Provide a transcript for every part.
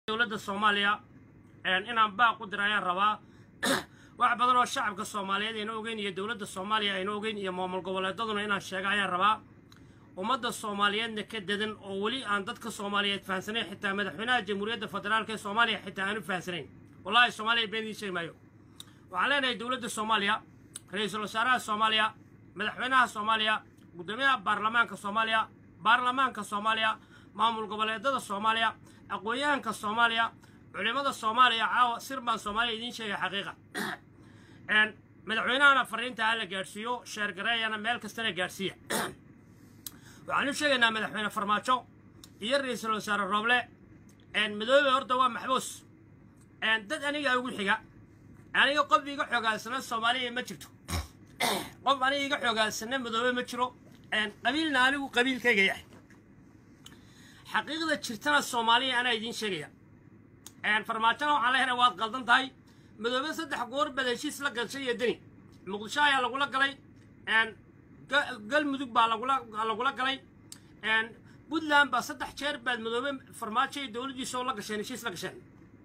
dowladda soomaaliya inaan baaq u dira ayaan rabaa wax badan oo shacabka soomaaliyeed ayna ogeyn iyo dowladda soomaaliya ayna ogeyn iyo maamul goboleedaduna inaan sheega ayaan rabaa ummadda soomaaliyeedna ka dadan oo weli aan dadka soomaaliyeed fahansanayn xitaa madaxweynaha jamhuuriyadda federaalk ee soomaaliya xitaa aanu fahansanayn wallahi soomaaliya been idiin sheegi maayo waxaan leenahay dowladda soomaaliya ra-iisul wasaaraha soomaaliya madaxweynaha soomaaliya guddoomiyaha baarlamaanka soomaaliya baarlamaanka soomaaliya maamul goboleedada soomaaliya aqoon-yahanka soomaaliya culimada soomaaliya caawa sir baan soomaaliya idiin sheegay xaqiiqa madaxweynahana fariinta ha la gaadhsiiyo sheergareeyana meel kastana gaadhsiiya waxaan u sheegaynaa madaxweyne farmaajo iyo ra-iisul wasaare rooble madoobe horta waa maxbuus dad aniga ugu xiga aniga qof iga xoogaansana soomaaliya ma jirto qof aniga iga xoogaansana madoobe ma jiro qabiilna anigu qabiilkayga yahay xaqiiqda jirtana soomaaliya anaa idiin sheegaya farmaajona waxaan leeyahay waad qaldan tahay madoobe saddex goor baad heshiis la gashay iyo deni muqdisho ayaa lagula galay galmudug baa lagula galay puntland baa saddex jeer baad madoobe farmaajo iyo dowladdiisa oo la gasheen heshiis la gasheen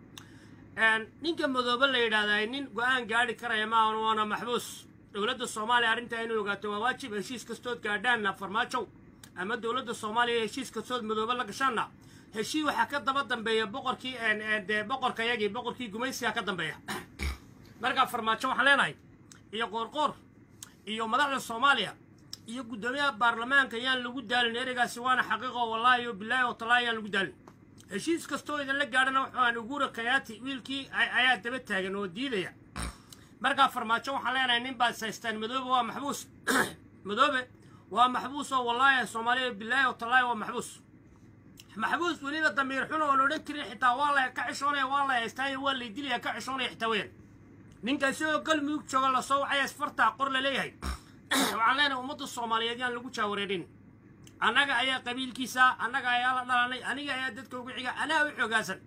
ninka madoobe la yidhaahdaa nin go-aan gaadhi karaya maahan waana maxbuus dowladda soomaaliya arrintaa inay ogaato waa waajib heshiis kastood gaadhaanna farmaajow ama dowladda soomaaliya heshiis kastood madoobe la gashaanna heshii waxaa ka daba dambeeya boqorkii dee boqorka yagii boqorkii gumaysiga ka dambeeya markaa farmaajo waxaan leenahay iyo qoorqoor iyo madaxda soomaaliya iyo guddoomiyaha baarlamaanka yaan lagu daalin ereygaasi waana xaqiiqo wallaahi o bilaahi oo talaahi yaan lagu daalin heshiis kastoo idinla gaadhana waxaan ugura kayaati wiilkii ayaa daba taagan oo diidaya markaa farmaajo waxaan leenahay nin baad saystaan madoobe waa maxbuus madoobe waa maxbuus oo wallaahi soomaaliya bilaahi oo talaahi waa maxbuus maxbuus weliba damiir xun oon odhan karin xitaa waa la ka xishoonaya waa la haystaayo waa lay dilaya ka xishoonaya xitaa weyaan ninka isagoo galmudug jooga lasoo wacaya isfartaa qor la leeyahay waxaan leenahay ummadda soomaaliyeed yaan lagu jaawareerin annaga ayaa qabiilkiisa annaga ayaa la dhalanay aniga ayaa dadka ugu xiga anaa u xoogaasan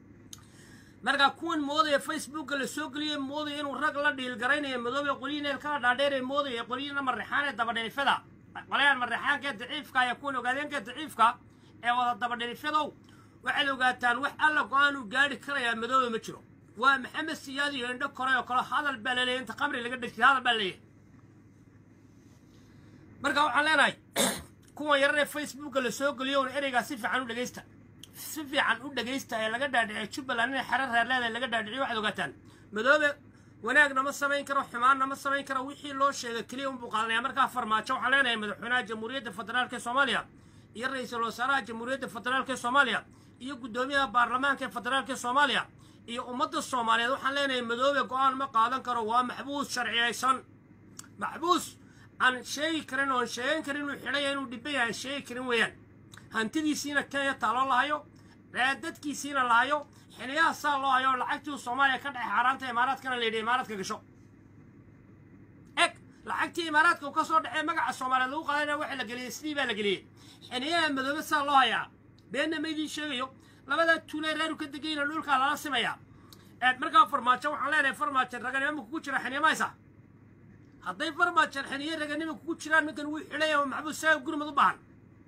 markaa kuwan moodaya facebooka la soo geliyey moodaya inuu rag la dhiilgaraynayo madoobe qolyiineel kala dhaadheeree moodaya qolyiina marrexaanee dabadhelifada qolyahan marrexaankaee daciifka ayaa kuwan ogaadeenka daciifka ee wada dabadhelifyadow waxaad ogaataan wax alla go-aanuu gaadhi karayaa madoobe ma jiro waa maxamed siyaad iyo indho koray oo kale hadal baa laleeyahy inta qamri laga dhejiyay hadal baa laleeyahay marka waxaan leenahay kuwan yarar ee facebooka la soo geliyo un ereygaa si fiican u dhegaysta si fiican u dhegaysta ee laga dhaadhiciyo jubbaland inay xero reer leedahay laga dhaadhiciyo waxaad ogaataan madoobe wanaagna ma samayn karo xumaanna ma samayn karo wixii loo sheegay keliya unbuu qaadanaya markaa farmaajo waxaan leenahay madaxweynaha jamhuuriyadda federaalk ee soomaaliya iyo ra-iisul wasaaraha jamhuuriyadda federaalk ee soomaaliya iyo guddoomiyaha baarlamaanka ee federaalk ee soomaaliya iyo ummadda soomaaliyeed waxaan leenahay madoobe go-aan ma qaadan karo waa maxbuus sharciyaysan maxbuus aan sheegi karin oon sheegan karin inuu xidhaya inuu dhiban yahay aan sheegi karin weeyaan hantidiisiina kenya taaloo lahayo dadkiisiina lahayo xiliyaha saa loo hayo lacagtii soomaaliya ka dhexay xaaraanta imaaraadkana la yidhi imaaraadka gasho eg lacagtii imaaraadka uu ka soo dhexey magaca soomaaliyeed lagu qaadana waxa la geliyey sidii baa la geliyey xiliyaha madoobe saa loo hayaa beenna ma idiin sheegayo labadaa tuulee reeru ka degayna dhulkaa lala simayaa markaa farmaajo waxaan leenahay farmaajo raganimo kugu jira xinimaysa hadday farmaajan xiniyo raganimo kugu jiraan ninkan wuu xidhaya maxbuus saga gurmad u baahan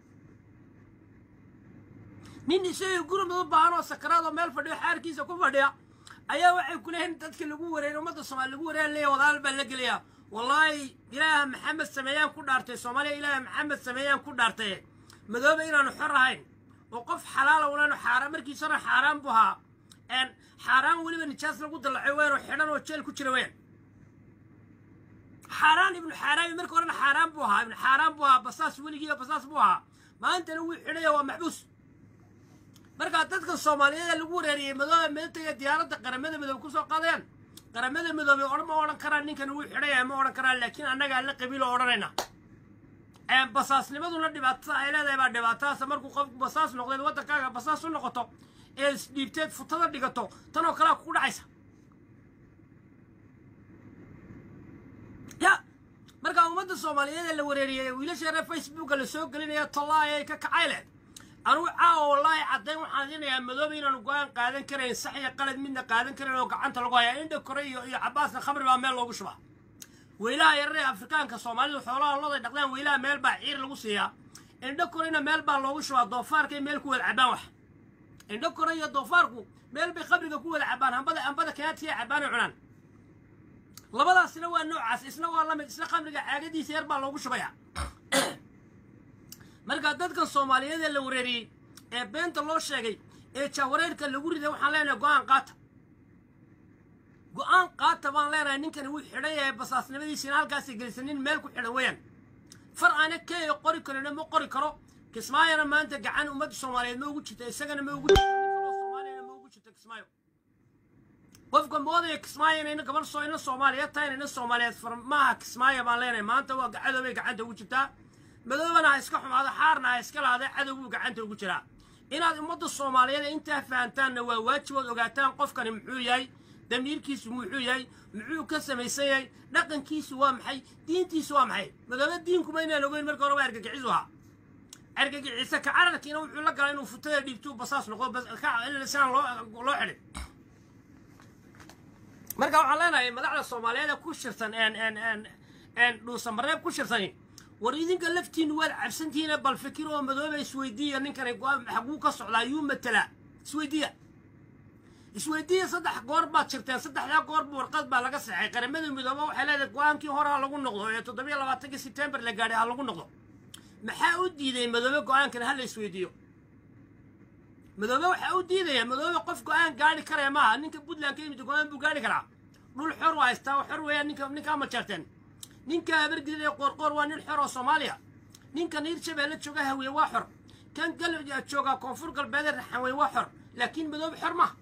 nin isaga gurmad u baahan oo sakaraadoo meel fadhiyo xaarkiisa ku fadhiya ayaa waxay ku leeyihin dadka lagu wareeray ummadda soomaali lagu wareeya leeya wadaal baa la gelayaa wallaahi ilaaha maxamed sameeyaan ku dhaartay soomaaliya ilaaha maxamed sameeyaan ku dhaartay madoobe inaanu xor ahayn oo qof xalaala unaanu xaaraan markiisana xaaraan buu ahaa xaaraan weliba nijaas lagu dallacay weyn oo xidhan oo jeel ku jira weyn xaaraan ibnu xaaraami marka horena xaaraan buu ahaa ibnu xaaraan buu ahaa basaas weligiiba basaas buu ahaa maantana wuu xidhaya waa maxbuus markaa dadka soomaaliyeed lagu wareeriyey madoobe meeltaya diyaaradda qaramada midoobe kusoo qaadayaan qaramada midoobe odhan ma odhan karaan ninkan wuu xidhaya ma odhan karaan laakiin annaga alla qabiilo odhanayna basaasnimaduna dhibaatada ay leedahay baa dhibaatadaas markuu qofku basaas noqdeed waddankaaga basaas u noqoto ee isdhiibteed futada dhigato tan oo kalea kugu dhacaysa ya markaa ummadda soomaaliyeed ee la wareeriyey wiilasheena facebooka la soo gelinaya tollaay ay ka kacay leh anugu caawa wallaahi caddayn waxaan idinayaa madoobe inaanu go-aan qaadan karayn sax iyo qalad midna qaadan karayn oo gacanta lagu hayaa indha kore iyo iyo cabaasna khamri baa meel loogu shubaa weylaha yararee afrikaanka soomaalidu xoolaha loday dhaqdaan weylaha meel baa ciir lagu siiyaa indho korena meel baa loogu shubaa doofaarkay meel ku wada cabaan wax indho kore iyo doofaarku meel bay qabriga ku wada cabaan hambada hambada kaatiya cabaan oo cunaan labadaasina waa noocaas isna waa lamid isna khamriga caagadiisa yar baa loogu shubaya marka dadkan soomaaliyeed ee la wareeriyey ee beenta loo sheegay ee jaawareerka lagu riday waxaan leenahay go-aan qaata go-aan qaata baan leenahay ninkani wuu xidhan yahay basaasnimadiisina halkaasay gelisanin meel ku xidhan weeyaan far aana keeyo qori karina ma qori karo kismaayona maanta gacan ummadda soomaaliyeed ma ugu jirta isagana ma ugu jirto nin kaloo soomaaliyana ma ugu jirto kismaayo qofka moodaya kismaayo inayna gabar soo ina soomaaliyeed tahay inayna soomaaliyeed far maaha kismaayo baan leenahay maanta waa cadoobay gacanta ugu jirtaa madoobana ha iska xumaado xaarna ha iska lahaada cadow buu gacanta ugu jiraa inaad ummadda soomaaliyeed intaa fahantaanna waa waajibood ogaataan qofkani muxuu yahay damiirkiisu muxuu yahay muxuu ka samaysan yahay dhaqankiisu waa maxay diintiisu waa maxay madoobe diinkuma inaan ogeyn marka hore waa argagixisu ahaa argagixisa ka cararkiina wuxuu la galay inuu futada dhiibtuu basaas noqdo siaan loo loo xidhin marka waxaan leenahay madaxda soomaaliyeed ee ku shirsan dhuusamareeb ku shirsani war idinka laftiinu waad cabsantihiine bal fikir oo madooba isweydiiya ninkani xaguu ka socdaa yuu matelaa isweydiiya isweydiiya saddex goor baad jirteen saddexdaa goorba warqad baa laga saxay qaramada midooba waxay leedahay go-aankii hore ha lagu noqdo ee toddobiyo labaatankii sebtembar la gaadhay ha lagu noqdo maxaa u diiday madoobe go-aankan ha la isweydiiyo madoobe waxaa u diidaya madoobe qof go-aan gaari karaya maaha ninka puntland ka yimid go-aan buu gaari karaa dhul xor waa haystaa xor weeyaan ninka ninkaa ma jeerteen ninka habargidid ee qoorqoor waa nin xor oo soomaaliya ninka niir shabeelle jooga hawiye waa xor kan gal jooga koonfur galbeedee raxanwey waa xor laakiin madoobe xor maaha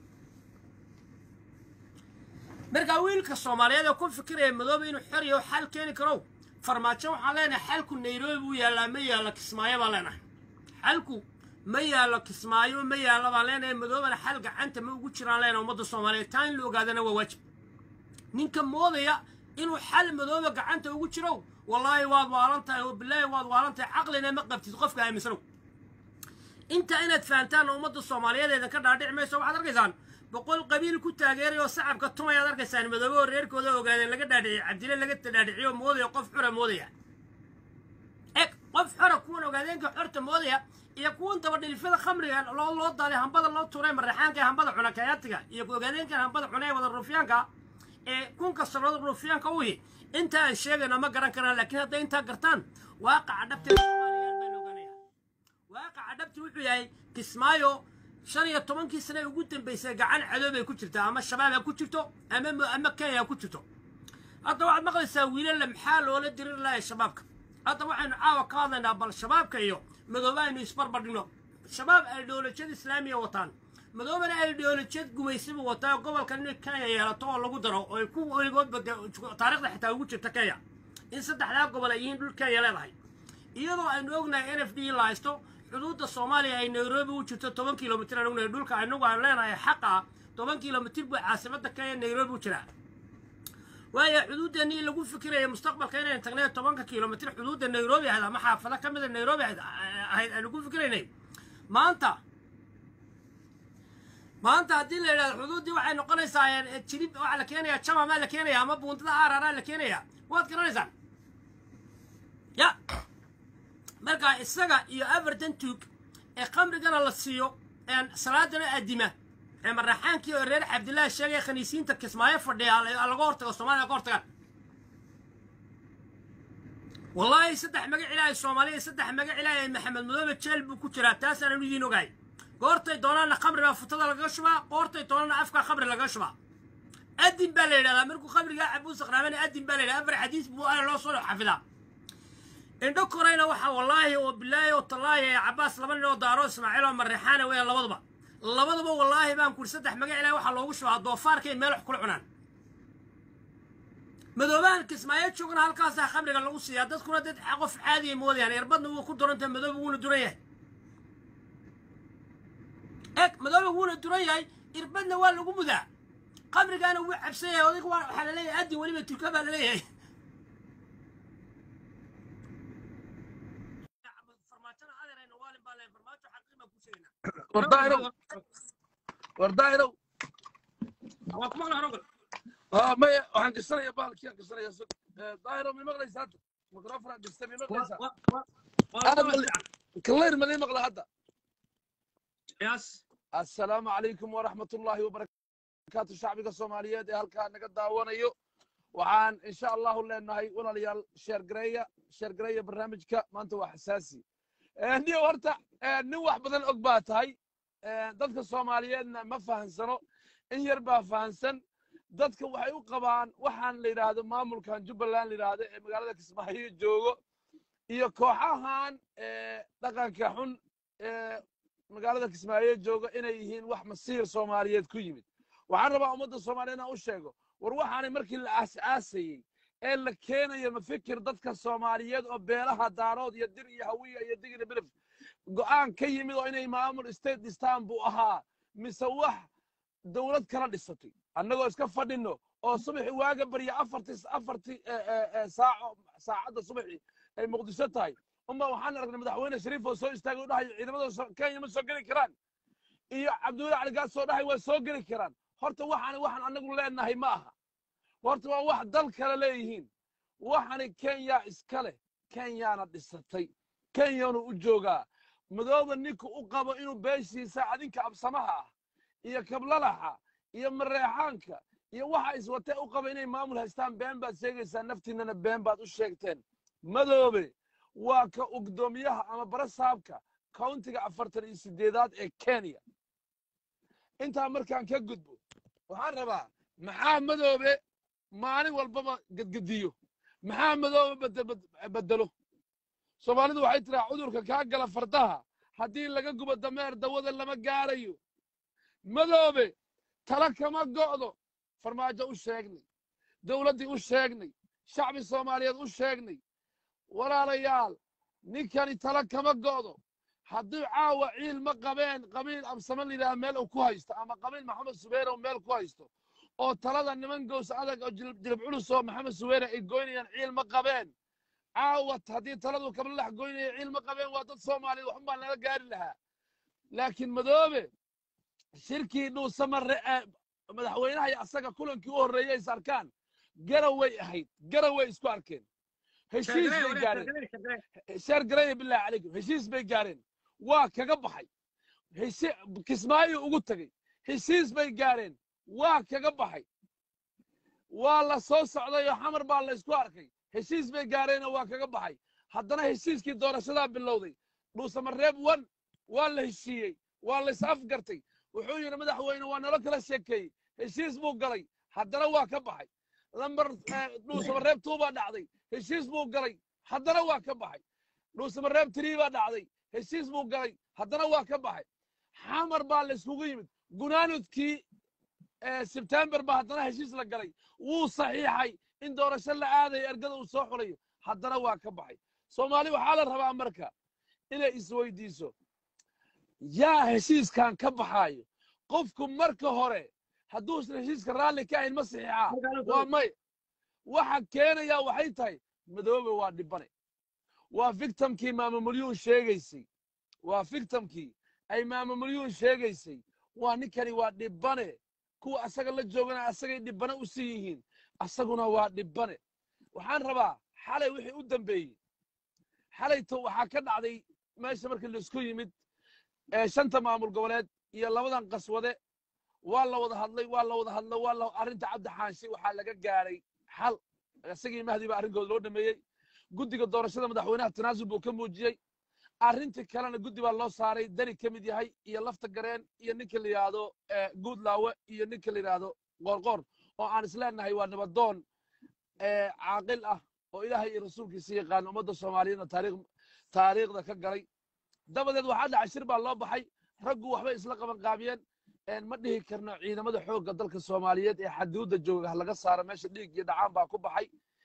markaa wiilka soomaaliyeed ee ku fikiraya madoobe inuu xor iyo xal keeni karo farmaajo waxaan leenahay xalku nairobi buu yaallaa ma yaallo kismaayo baan leenahay xalku ma yaallo kismaayo ma yaallo baan leenahay madoobana xal gacanta ma ugu jiraan leenahay ummadda soomaaliyeed taa in la ogaadana waa waajib ninka moodaya inuu xal madooba gacanta ugu jiro wallaahi waad waalan tahay oo bilaahi waad waalan tahay caqlina ma qabtid qofka aaminsanow intaa inaad fahantaan ummadda soomaaliyeed eedan ka dhaadhici mayso waxaad arkaysaan boqol qabiil ku taageeray oo sacabka tumayaad arkaysaan madoobe oo reerkooda ogaadeen laga dhaadhiciyey cabdile laga dhaadhiciyo moodaya qof xura moodaya eg qof xora kuwan ogaadeenka xorta moodaya iyo kuwan dabadhilifyada khamriga loo loo daaday hambada loo turay maraxaanka hambada cuna kayaatiga iyo ogaadeenkan hambada cuna ee wada ruufyaanka ee kunka sannadood ruufyaanka uhi inta aan sheegayna ma garan karaan laakiin hadday intaa gartaan waaqaca dhabta soomaaliyeed baan ogaanaya waaqaca dhabti wuxuu yahay kismaayo shan iyo tobankii sane ugu dambaysay gacan cadoobay ku jirtaa ama shabaab ha ku jirto ama ama kenya ha ku jirto hadda waxaad maqlaysaa wiilalla maxaa loola dirir lahay shabaabka hadda waxaynu caawa ka hadlaynaa bal shabaabka iyo madoobe aynu isbarbardhigno shabaab ideolojiyad islaamiya wataan madoobana ideolojiyad gumaysibu wataa gobolka inay kenya yeelato oo lagu daro oo ay ku weligoodba taarikhda xitaa ugu jirta kenya in saddexdaa gobol ay yihiin dhul kenya leedahay iyadoo aynu ognahay n f d la haysto xuduudda soomaaliya ay nairobi u jirto toban kilomitr aan ognahay dhulka anagu aan leenahay xaqa toban kilomitr buu caasimada kenya nairobi u jiraa waayo xuduuddeenii lagu fikiraya mustaqbalka inaynu tagnay tobanka kilomitr xuduudda nairobi ahayd ama xaafado ka mida nairobi ahayd aynu ku fikiraynay maanta maanta haddii la yidhahdo xuduuddii waxay noqonaysaa jilib waxaa la keenayaa jamamaa la keenaya ama buundada aararaa la keenaya waad garanaysaan ya marka isaga iyo afartan tuug ee khamrigana la siiyo salaadana addima ee maraxaankii oo reer cabdillaahi sheegay khaniisiinta kismaayo fadhiya laga hortago soomaliya ka hortagaan wallaahi saddex magac ilaahay soomaaliya saddex magac ilaahay maxamed madoobe jeel buu ku jiraa taasaanan idiin ogahay goortay doonaana khamriga futada lagaga shubaa goortay doonaana afka khamri lagaga shubaa adin baa la yidhahdaa markuu khamrigaa cabuu saqraamana adin baa la yidhahdaa afar xadiis buu ana loo soo xafidaa indho korayna waxaa wallaahi oo bilaahi oo tallaahi ee cabbaas laba nin oo daaro ismaaciil oo marreexaana weeyaan labaduba labaduba wallaahi baan kuri saddex magac ilaah waxaa loogu shubaa doofaarkay meel wax kula cunaan madoobahan kismaayo joogna halkaasaa khamriga lagu siiyaa dadkuna dad qof caadiya moodayaan erbadna wuu ku duranta madooba wuuna duran yahay eg madooba wuuna duran yahay irbadna waa lagu mudaa khamrigaana wuu cabsan yahay odayga waxaa la leeyahay adin weliba turka baa la leeyahay wardaahirow wardaahirow waa kuma qala rogal aa maya waxaan gashanaya bahalkii aan gashanaya daahirow mi maqlaysa hadda microfon aan gastay mi maqlaysa kallayr ma lii maqla hadda yes assalaamu calaykum waraxmat ullaahi wabarakaatu shacbiga soomaaliyeed ee halkaa naga daawanayo waxaan insha allahu leenahay walaalayaal sheergareeya sheergareeya barnaamijka maanta waa xasaasi nin horta nin wax badan og baa tahay dadka soomaaliyeedna ma fahansano in yar baa fahansan dadka waxay u qabaan waxaan la yidhaahdo maamulkan jubbaland la yidhaahdo ee magaalada kismaayo joogo iyo kooxahan dhaqanka xun ee magaalada kismaayo jooga inay yihiin wax masiir soomaaliyeed ku yimid waxaan rabaa ummadda soomaaliyeed inaan u sheego war waxaanay markii la aas-aasayey ee la keenayo mafikir dadka soomaaliyeed oo beelaha daarood iyo dir iyo hawiya iyo digina bilif go'aan ka yimid oo inay maamul state dhistaan buu ahaa mise wax dowlad kala dhisatay annagoo iska fadhino oo subaxi waaga barya afarti afarti saaco saacadda subaxi ay muqdisho tahay uma waxaan aragnay madaxweyne shariif oo soo istaagay oo dhahayo ciidamada kenya ma soo geli karaan iyo cabdiweli cali gaas oo dhahay waa soo geli karaan horta waxaani waxaan annagu leenahay ma aha horta waa wax dal kale leeyihiin waxani kenya iska leh kenyana dhisatay kenyanu u joogaa madooba ninka u qabo inuu beeshiisa adinka absamaha ah iyo kablalaxa iyo mareexaanka iyo waxa iswatee u qaba inay maamul haystaan been baad sheegaysaa naftiinnana been baad u sheegteen madoobe waa ka ugdoomiyaha ama barasaabka countiga afartan iyo sideedaad ee kenya intaa markaan ka gudbo waxaan rabaa maxaa madoobe maalin walbaba gedgediyo maxaa madoobe bedelo soomaalidu waxay tiraa cudurka kaa gala fardaha haddii laga gubo dameer dawada lama gaarayo madoobe tala kama go'do farmaajo u sheegnay dowladdii u sheegnay shacbi soomaaliyeed u sheegnay walaalayaal ninkani tala kama go'do hadduu caawa ciil ma qabeen qabiil absama layidhaha meel uu ku haysto ama qabiil maxamed subeere oo meel ku haysto oo talada niman gows adag oo jilib culus oo maxamed subeere ay goynayaan ciil ma qabeen caawat haddii taladu kablalax goynaya ciil ma qabeen waa dad soomaaliyeed waxun baa nala gaari lahaa laakiin madoobe shirkii dhuusamare madaxweynaha iyo asaga kulankii u horreeyay is arkaan garaway ahayd garaway isku arkeen heshiis bay gaareen sheer garaya billahi calaykum heshiis bay gaareen waa kaga baxay kismaayo ugu tegey heshiis bay gaareen waa kaga baxay waa la soo socday oo xamar baa la isku arkay heshiis bay gaareenoo waa kaga baxay haddana heshiiskii doorashadaa bilowday dhuusamareeb wan waa la heshiiyey waa la is afgartay wuxuu yidhi madaxweyne waa nalo kala sheekeeyey heshiis buu galay haddana waa ka baxay lambar dhuusamareeb tuu baa dhacday heshiis buu galay haddana waa ka baxay dhuusamareeb tirii baa dhacday heshiis buu galay haddana waa ka baxay xamar baa la iskugu yimid gunaanudkii sebtembar baa haddana heshiis la galay wuu saxiixay in doorasho la aadayo ergada uu soo xulayo haddana waa ka baxay soomaali waxaa la rabaa marka inay isweydiiso yaa heshiiskan ka baxaayo qofku marka hore hadduusan heshiiska raalli ka ahayn ma saxiixaa waa may waxa keenayaa waxay tahay madoobe waa dhibane waa victimkii maamamulyuun sheegaysay waa victimkii ay maamamulyuun sheegaysay waa ninkani waa dhibane kuwa asaga la joogana asagay dhibane u sii yihiin asaguna waa dhibane waxaan rabaa xalay wixii u dambeeyey xalayto waxaa ka dhacday meesha markii laisku yimid shanta maamul goboleed iyo labadan qaswade waa la wada hadlay waa la wada hadlo waa la arrinta cabdi xaanshi waxaa laga gaaray xal isagii mahdi baa arrinkooda loo dhameeyey guddiga doorashada madaxweynaha tanaasul buu ka muujiyey arrintii kalena guddi baa loo saaray dani ka mid yahay iyo lafta gareen iyo ninka la yidhaahdo guudlaawe iyo ninka la yidhaahdo qoorqoor oo aan isleenahay waa nabadoon caaqil ah oo ilaahay iyo rasuulkiisa yaqaan ummadda soomaaliyeedna taariikh taariikhda ka galay dabadeed waxaa dhacay shir baa loo baxay raggu waxbay isla qaban qaabiyeen ma dhihi karno ciidamada xoogga dalka soomaaliyeed ee xaduudda jooga laga saaro meesha dhiig iyo dhacaan baa ku baxay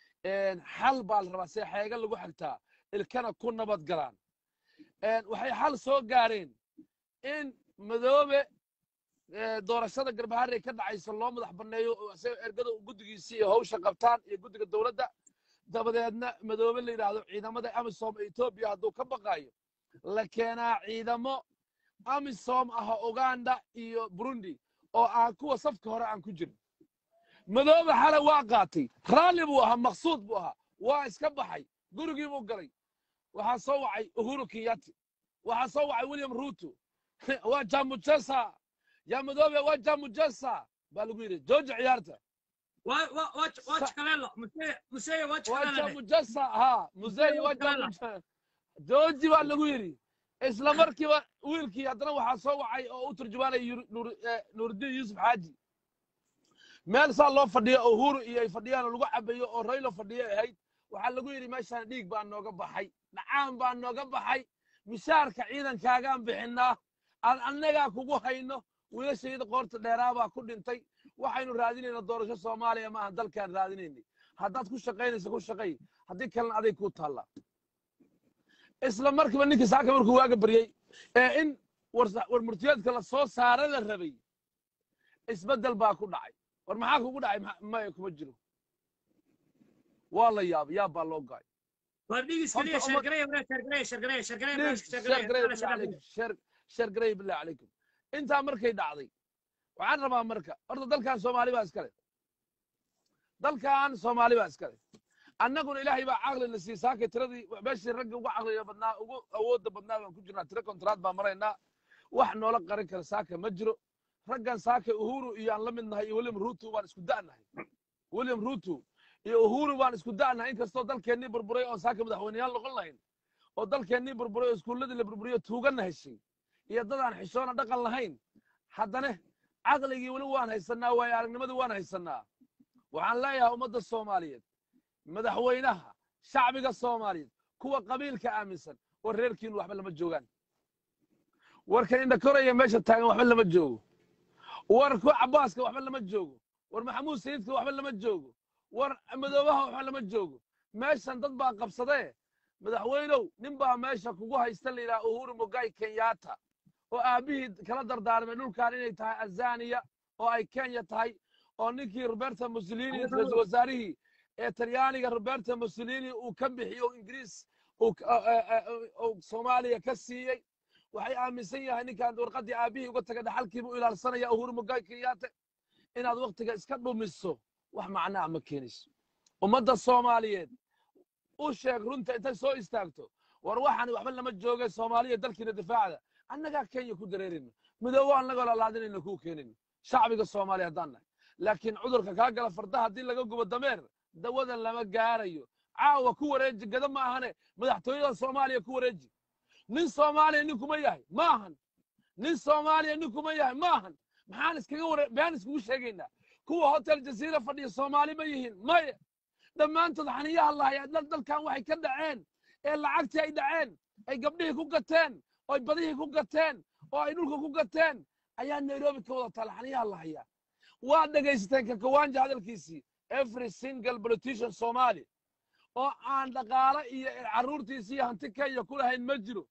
xal baa la rabaa see xeega lagu xigtaa ilkana ku nabad galaan waxay xal soo gaareen in madoobe doorashada garbaharey ka dhacaysa loo madax banneeyo isaga ergada guddigiisii iyo hawsha qabtaan iyo guddiga dowladda dabadeedna madoobe la yidhaahdo ciidamada amisom ee etoobiya hadduu ka baqaayo la keenaa ciidamo amisom ah uganda iyo burundi oo aan kuwa safka hore aan ku jirin madoobe xale waa qaatay raalli buu ahaa maqsuud buu ahaa waa iska baxay gurigii buu galay waxaa soo wacay uhuru kenyati waxaa soo wacay william ruto waa jamujesa yaa madoobe waa jamujesa baa lagu yidhi jooja ciyaarta waa waa waa waa Sa- jikalela museye museye waa waa jikalela jamujesa ha musey waa Jooji jamuj jooji baa lagu yidhi isla markiiba wiilkii haddana waxaa soo wacay oo u turjumaanaya Yur- Nur- eh, nuruddin yuusuf xaaji meel saa loo fadhiyo oo huru iyo ay fadhiyaan oo lagu cabayo oo raylo fadhiyo ahayd waxaa lagu yidhi meeshaan dhiig baa nooga baxay dhacaan baa nooga baxay mishaarka ciidankaagaan bixinaa aan annagaa kugu hayno wiilashayda qoorta dheeraabaa ku dhintay waxaynu raadinayna doorasho soomaaliya maaha dalkaan raadinaynay haddaad ku shaqaynaysa ku shaqay haddii kalena aday kuu taallaa isla markiiba ninkii saaka markuu waaga baryey ee in warsa- war murtiyeedka la soo saara la rabay isbeddel baa ku dhacay war maxaa kugu dhacay Ma- maya kuma jiro waa la yaabay yaab baa loo gaay waa dhigis kaliya Horta umad- shargareya walaal shargareya shargareya shargareya Please, meesha share shargareya garay walaal billah shargareya calaykum. Share- share garay billah calaykum intaa markay dhacday waxaan rabaa marka horta dalkan soomaali baa iskale dalkan soomaali baa iskale annaguna ilaahay baa caqli na sii saakay tiradii meeshii ragga ugu caqliga badnaa ugu awoodda badnaa baan ku jirnaa tiro kontraad baan maraynaa wax noola qarin kara saaka ma jiro raggan saaka uhuru iyo aan la mid nahay iyo william ruto baan isku da'nahay william ruto iyo uhuru baan isku da'nahay inkastoo dalkeennii burburay oon saaka madaxweyneyaal noqon lahayn oo dalkeennii burburay oo iskuulladii la burburiyo tuugana heshay iyo dad aan xishoona dhaqan lahayn haddana caqligii weli waan haysanaa waayo aragnimadii waan haysanaa waxaan leeyahay ummadda soomaaliyeed madaxweynaha shacbiga soomaaliyeed kuwa qabiilka aaminsan oo reerkiinu waxba lama joogaan warkan indha koraya meesha taagan waxba lama joogo war ku cabaaska waxba lama joogo war maxamuud sayidka waxba lama joogo war madoobaha waxba lama joogo meeshan dad baa qabsadee madaxweynow nin baa meesha kugu haysta la yidhaha uhuru mugai kenyatta oo aabbihii kala dardaarmay dhulkan inay tahay azaniya oo ay kenya tahay oo ninkii roberta mussolini ra-iisul wasaarihii ee talyaaniga roberta mussolini uu ka bixiyo oo ingiriis uu ka- eh, eh, eh, uu soomaaliya ka siiyey waxay aaminsan yahay ninkaan warqaddii aabbihii uga taga dhaxalkiibu u ilaalsanaya uhuru mugai kenyatta inaad waktiga iska dhumiso wax macnaa ma keenayso ummadda soomaaliyeed u sheeg runta intay soo istaagto war waxaan waxba lama joogay soomaaliya dalkiina difaacda annagaa kenya ku dareerayno midoobo annagoo lalaadinayno kuu keenayno shacbiga soomaaliya haddaan nahay laakiin cudurka kaa gala fardaha haddii laga gubo dameer dawadan lama gaarayo caawa ku wareeji gada ma ahane madaxtooyada soomaaliya ku wareeji nin soomaaliya nin kuma yahay ma ahan nin soomaaliya nin kuma yahay ma ahan maxaan iskaga ware been iskugu sheegaynaa kuwa hotel jasiira fadhiya soomaali ma yihiin maya dhammaantood xaniyaha lahayaa dal dalkan waxay ka dhaceen ee lacagtii ay dhaceen ay gabdhihii ku gateen oo ay badihii ku gateen oo ay dhulka ku gateen ayaa nairobi ka wada taala xaniyaha lahayaa waa dhegaysateen kakawanja hadalkiisii every single politician somali oo aan dhaqaale iyo carruurtiisi iyo hanti kenya ku lahayn ma jiro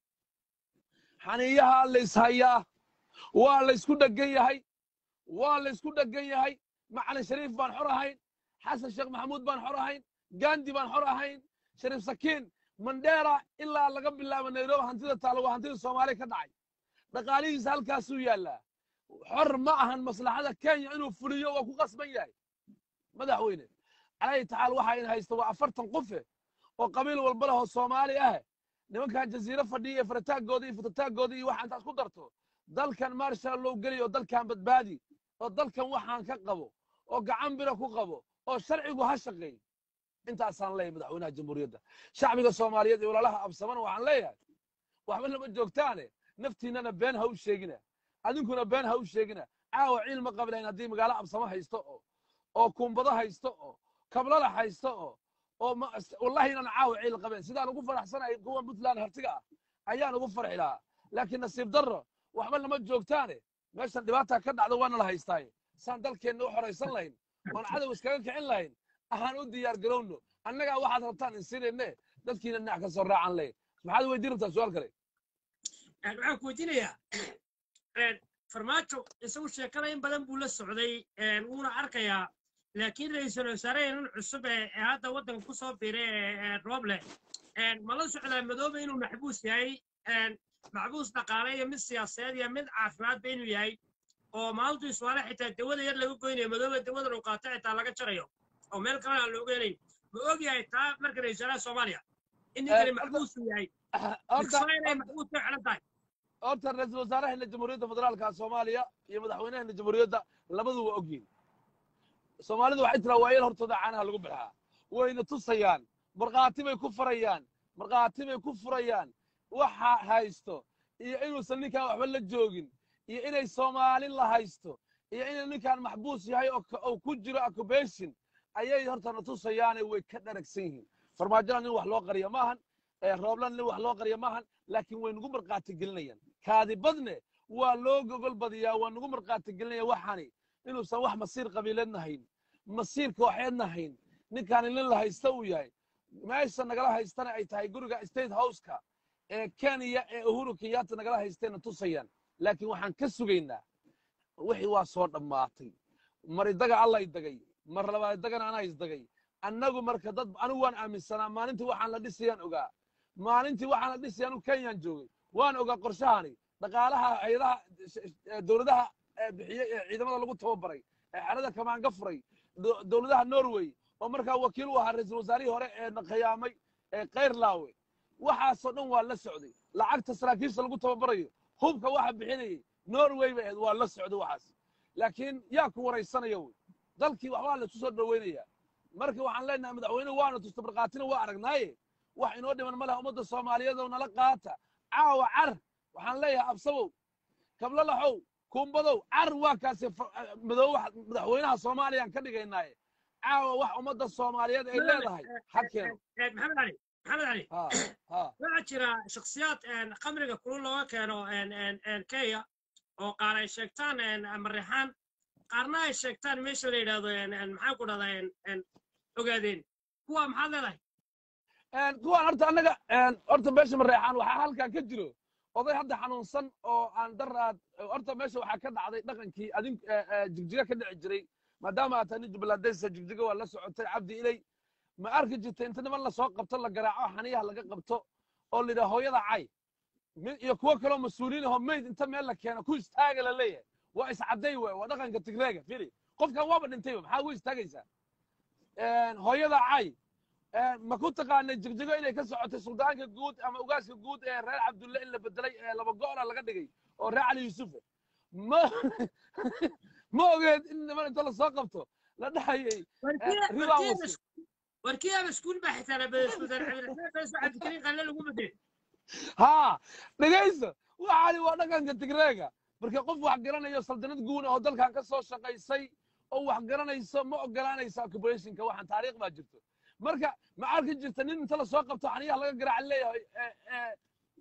xaniyaha layshayaa waa laysku dhegan yahay waa laysku dhegan yahay macalin shariif baan xor ahayn xasan sheekh maxamuud baan xor ahayn gandi baan xor ahayn shariif sakiin mandheera ilaa laga bilaabo nairobi hantida taalo waa hantida soomaaliya ka dhacay dhaqaalihiisa halkaasuu yaallaa xor ma ahan maslaxada kenya inuu fuliyo waa ku qasban yahay madaxweyne calayhi tacaala waxa in haysta waa afartan qofe oo qabiil walba leh oo soomaali ah nimankan jasiiro fadhiya iyo farataaggooda iyo futataaggooda iyo waxa intaad ku darto dalkan marshal loo geliyo oo dalkan badbaadi oo dalkan waxaan ka qabo oo gacan bira ku qabo oo sharcigu ha shaqeey intaasaan leeyahay madaxweynaha jamhuuriyadda shacbiga soomaaliyeed iyo walaalaha absamana waxaan leeyahay waxba lama joogtaane naftiinnana been ha u sheegina adinkuna been ha u sheegina caawa ciil ma qablayn haddii magaalo absamo haysto oo oo kumbado haysto oo kablada haysto oo oo ma- wallahi inaan caawa ciil qabeen sidaan ugu faraxsanahay kuwa puntland hartiga ah ayaan ugu farxi lahaa laakiin nasiib darro waxba lama joogtaane meeshan dhibaataa ka dhacda waana la haystaaye saan dalkeenna u xoraysan lahayn oon cadow iskaga kicin lahayn ahaan u diyaar garowno annagaa waxaad rabtaan insinayne dadkiina dhinac ka soo raacan leh maxaad weydiin rabtaa su-aal kale Een, waxaan ku weydiinayaa een, farmaajo isagu sheekada in badan buu la socday een, wuuna arkayaa laakiin ra-iisul wasaareheenan cusub ee ee hadda waddanka ku soo biiray ee ee rooble een, ma la socdaa madoobe inuu maxbuus yahay een, maxbuus dhaqaale iyo mid siyaasadeed iyo mid caafimaadba inuu yahay oo maalintu iswaale xitaa dawada yar laga goynayo madoobe dawadan uu qaato xitaa laga jarayo oo meel kalena aan looga helayn ma og yahay taa marka ra-isul wasaaraha soomaaliya in ninkani Eh, maxbuus uu yahay horta Israel ay maxbuus ka xelan tahay horta ra-iisul wasaaraheenna jamhuuriyadda federaalka soomaaliya iyo madaxweynaheena jamhuuriyadda labadu waa ogyihin soomaalidu waxay tiraa waayeel hortooda caanaha lagu bixaa wayna tusayaan markhaati bay ku farayaan markhaati bay ku furayaan waxa haysto iyo inuusan ninkaan waxba la joogin iyo inay soomaali la haysto iyo inuu ninkaan maxbuus yahay oo ka- oo ku jiro occupation ayay hortana tusayaane way ka dharagsan yihiin farmaajona nin wax loo qariyo maahan ee rooblan nin wax loo qariyo maahan laakiin way nagu markhaati gelinayaan kaadibadne waa loo gogol badiyaa waa nagu markhaati gelinaya waxani inuusan wax masiir qabiileedna hayn masiir kooxeedna hayn ninkaani nin la haysta uu yahay meesha nagala haystana ay tahay guriga state houseka ee kenya ee uhuru kenyatta nagala haystayna tusayaan laakiin waxaan ka sugaynaa wixii waa soo dhammaatay mar idaga alla idagay mar labaad idagana anaa isdagay annagu marka dad anigu waan aaminsanaa maalintii waxaan la dhisayaan ogaa maalintii waxaan la dhisay anigu kenyaan joogay waan ogaa qorshahani dhaqaalaha hayadaha dowladaha ee bixiyey ee ciidamada lagu tababaray ee xerada kamaanga furay do- dowladaha norway oo markaa wakiil u ahaa ra-iisul wasaarihii hore ee na khiyaamay ee kayrlaawe waxaasoo dhan waa la socday lacagta saraakiisha lagu tababarayo hubka waxa bixinayay norway bay ahayd waa la socday waxaas laakiin yaa ku waraysanaya wey dalkii waxbaa la isu soo dhoweynayaa marka waxaan leenahay madaxweynuhu waana tusta markhaatina waa aragnaaye wax inoo dhiman ma laha ummadda soomaaliyeed oo nala qaata caawa car waxaan leeyahay absabow kablo laxow kumbadow car waa kaasi fa- madoobe wax- madaxweynaha soomaaliyaan ka dhigaynaaye caawa wax ummadda soomaaliyeed ay leedahay ha keeno maxamed cali maxamed cali ha ha waxaa jira shakhsiyaad een, khamriga kulul looga keeno een, een, een, kenya oo qaar ay sheegtaan een, mareexaan qaarna ay sheegtaan meesha la yidhaahdo een, een, maxaan ku dhahdaa een, een, ogaadeen kuwa maxaad leedahay Een, kuwaan horta annaga een, horta meesha mareexaan waxaa halkan ka jiro oday hadda xanuunsan oo aan daraad horta meesha waxaa ka dhacday dhaqankii adin ee, ee, jigjiga ka dhici jiray maadaama aad tahay nin jubbalandaysa jigjiga waa la socotay cabdi ilay ma arki jirtay inta niman lasoo qabto la garaaco xaniyaha laga qabto oo la yidhaha hooyada cay mid iyo kuwo kaloo mas-uuliin ahoo mayd inta meel la keeno ku istaaga la leeyahay waa iscadday waay waa dhaqanka tigreega fili qofkan waaba dhintayba maxaa ugu istaagaysaa Een, hooyada cay Een, ma ku taqaanay jigjigo inay ka socotay suldaanka guud ama ugaaska guud ee reer cabdulle in la bedelay ee laba go'la laga dhigay oo reer cali yuusufe ma ma ogeed in niman inta lasoo qabto la dhahayay ribaa wasi warkiyaaba iskuul baa xitaa la cabdikariin qalle lagu bedelay haa dhegayso waxaani waa dhaqanka tigreega marka qof wax garanayo saldanad guun oo dalkan ka soo shaqaysay oo wax garanayso ma ogolaanaysa occupationka waxaan taariikh baa jirto marka ma arki jirta nin inta lasoo qabto xaniyaha laga garaaca leeyahay ee, ee,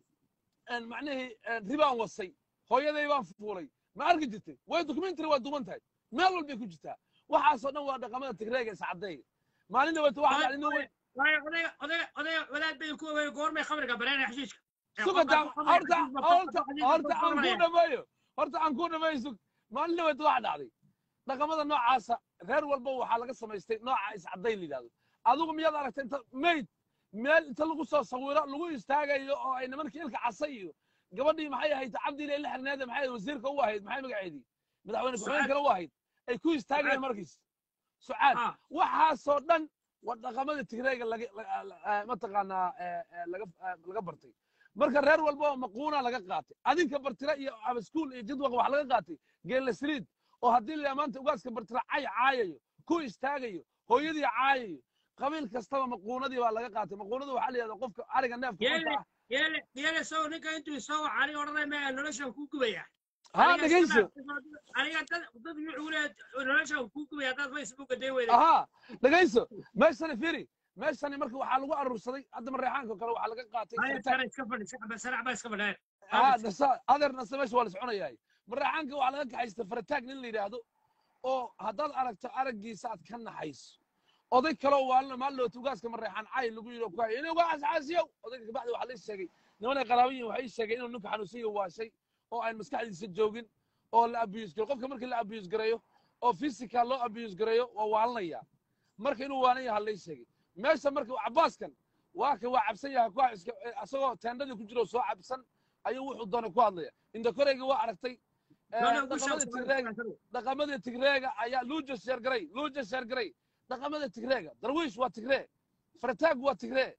een, macnihii een, ribaan wasay hooyaday baan fuulay ma arki jirtay way documentary waa duman tahay meel walbay ku jirtaa waxaasoo dhan waa dhaqamada tigreega iscadayga maalin dhaweeto waxa dhacday nin weyn waayo odayga odayga odayga wadaad bay ku ogeey goormay khamriga bareenaya xashiishka Ee, sugata qofka horta khamriga horta xashiishka horta aan ku bareenaya. dhameeyo horta aan ku dhameeyo sug maalin dhaweeto waxa dhacday dhaqamada noocaasa reer walba waxaa laga samaystay nooca iscadayn la yidhahdo adigu miyaad aragtay inta mayd meel inta lagu soo sawiro lagu istaagayo oo ay nimankii ilka casay iyo gabadhii maxay ahayd cabdiile la xirneede maxay ahayd wasiirka u ahayd maxay magaceedii madaxweyne ku-xigeenkana u ahayd ay ku istaagayeen markiis sucaad Ah, waxaasoo dhan waa dhaqamada tigreega laga la- la- eh, mataqaanaa eh, eh, laga eh, laga bartay marka reer walba oo maquuna laga qaatay adinka bartira iyo abaskuul iyo jadwaqa wax laga qaatay geelasriid oo haddii la maanta ugaaska bartira cay caayayo ku istaagayo hooyadii caayayo qabiil kastaba maquunadii baa laga qaatay maquunadu waxaa la yidhahda qofka ariga neefka Yeele. xunta ah yeele yeele sow ninka intuu soo wacani odhanay ma noloshan kuu gubaya haa Aniga dhegayso iska- aniga dad dad wuxuu leeyahay noloshan kuu gubaya haddaad facebooka day weyday ahaa dhegayso meeshani firi meeshani marka waxaa lagu aruursaday hadda mareexaanka kale waxaa laga qaatay haya furtaan. sare iska fadhi sarac baa iska fadhaya ها نسا أدر نسا مش ولا سعوني مراحانك وعلى ذلك حيث فرتاق نين اللي هذا أو هذا أرك أرك جيسات كنا حيث أضيك كلو والله ما له توجاس كم ريحان عاي اللي يقولوا كوي إنه قاعد عازيو أضيك بعد وحلي الشقي نونا قراوي وحي الشقي إنه نك حنوسي هو شيء أو عين مسكح يسجوجين أو لا أبيوز كل قف كمرك لا أبيوز قريو أو فيزيكال لا أبيوز قريو ووالنا يا مرك إنه وانا يا هاللي الشقي ماشي مرك عباس كان واك وعبسن يا كويس أسوأ تندل كجرو سو عبسن ayuu wuxuu doonay ku hadlaya inda koreyga waa aragtay dhaqamada tigreega dhaqamada tigreega ayaa luuja sheergaray luuja sheergaray dhaqamada tigreega darwiish waa tigree farataag waa tigree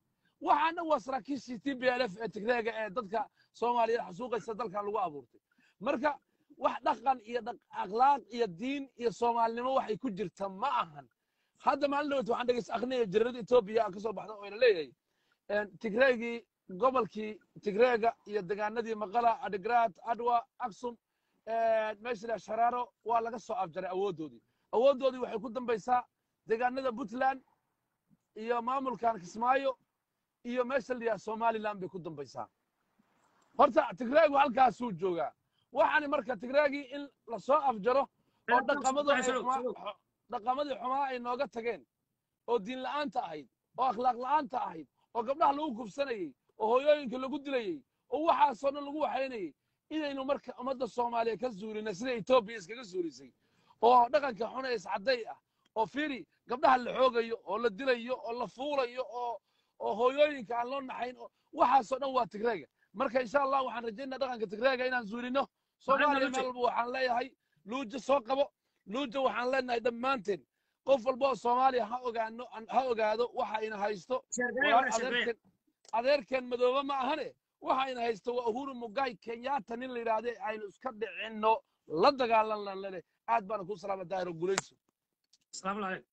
waxaana waa saraakiishii t b l f ee tigreega ee dadka soomaaliyeed xasuuqaysa dalkan lagu abuurtay marka wax dhaqan iyo akhlaaq iyo diin iyo soomaalinimo waxay ku jirta ma ahan hadda maalin dhaweyt waxaan dhegeysta akhrinaya jarirada etoobiya ka soo baxda oo ina leeyahay tigreegii gobolkii tigreega iyo degaanadii maqala adigraad adwa aksum meesha la sharaaro waa laga soo afjaray awooddoodii awooddoodii waxay ku dambaysaa degaanada puntland iyo maamulkan kismaayo iyo meesha la yidhaha somaliland bay ku dambaysaa horta tigreegu halkaasuu joogaa waxaani marka tigreegii in lasoo afjaro oo dhaqamadii xumaa ay nooga tageen oo diin la'aanta ahayd oo akhlaaq la'aanta ahayd oo gabdhaha lagu kufsanayey oo hooyooyinka lagu dilayey oo waxaasoo dhan lagu waxaynayey inaynu marka ummadda soomaaliya ka zuulina sida etoobiya iskaga zuulisay oo dhaqanka xun ee iscadday ah oo firi gabdhaha la xoogayo oo la dilayo oo la fuulayo oo oo hooyooyinka aan loo naxayn waxaasoo dhan waa tigreega marka insha allah waxaan rajaynaa dhaqanka tigreega inaan zuulino soomaaliya meel walba waxaan leeyahay luuja soo qabo luuja waxaan leenahay dhammaanteen qof walba oo soomaaliya ha ogaano ha ogaado waxa ina haysto adeerkeen adeerkeen madoobe ma ahane waxa ina haysto waa uhuru mugai kenyatta nin la yidhaahde aynu iska dhicinno la dagaalan lene aad baana ku salaama daahiro gulayso السلام عليكم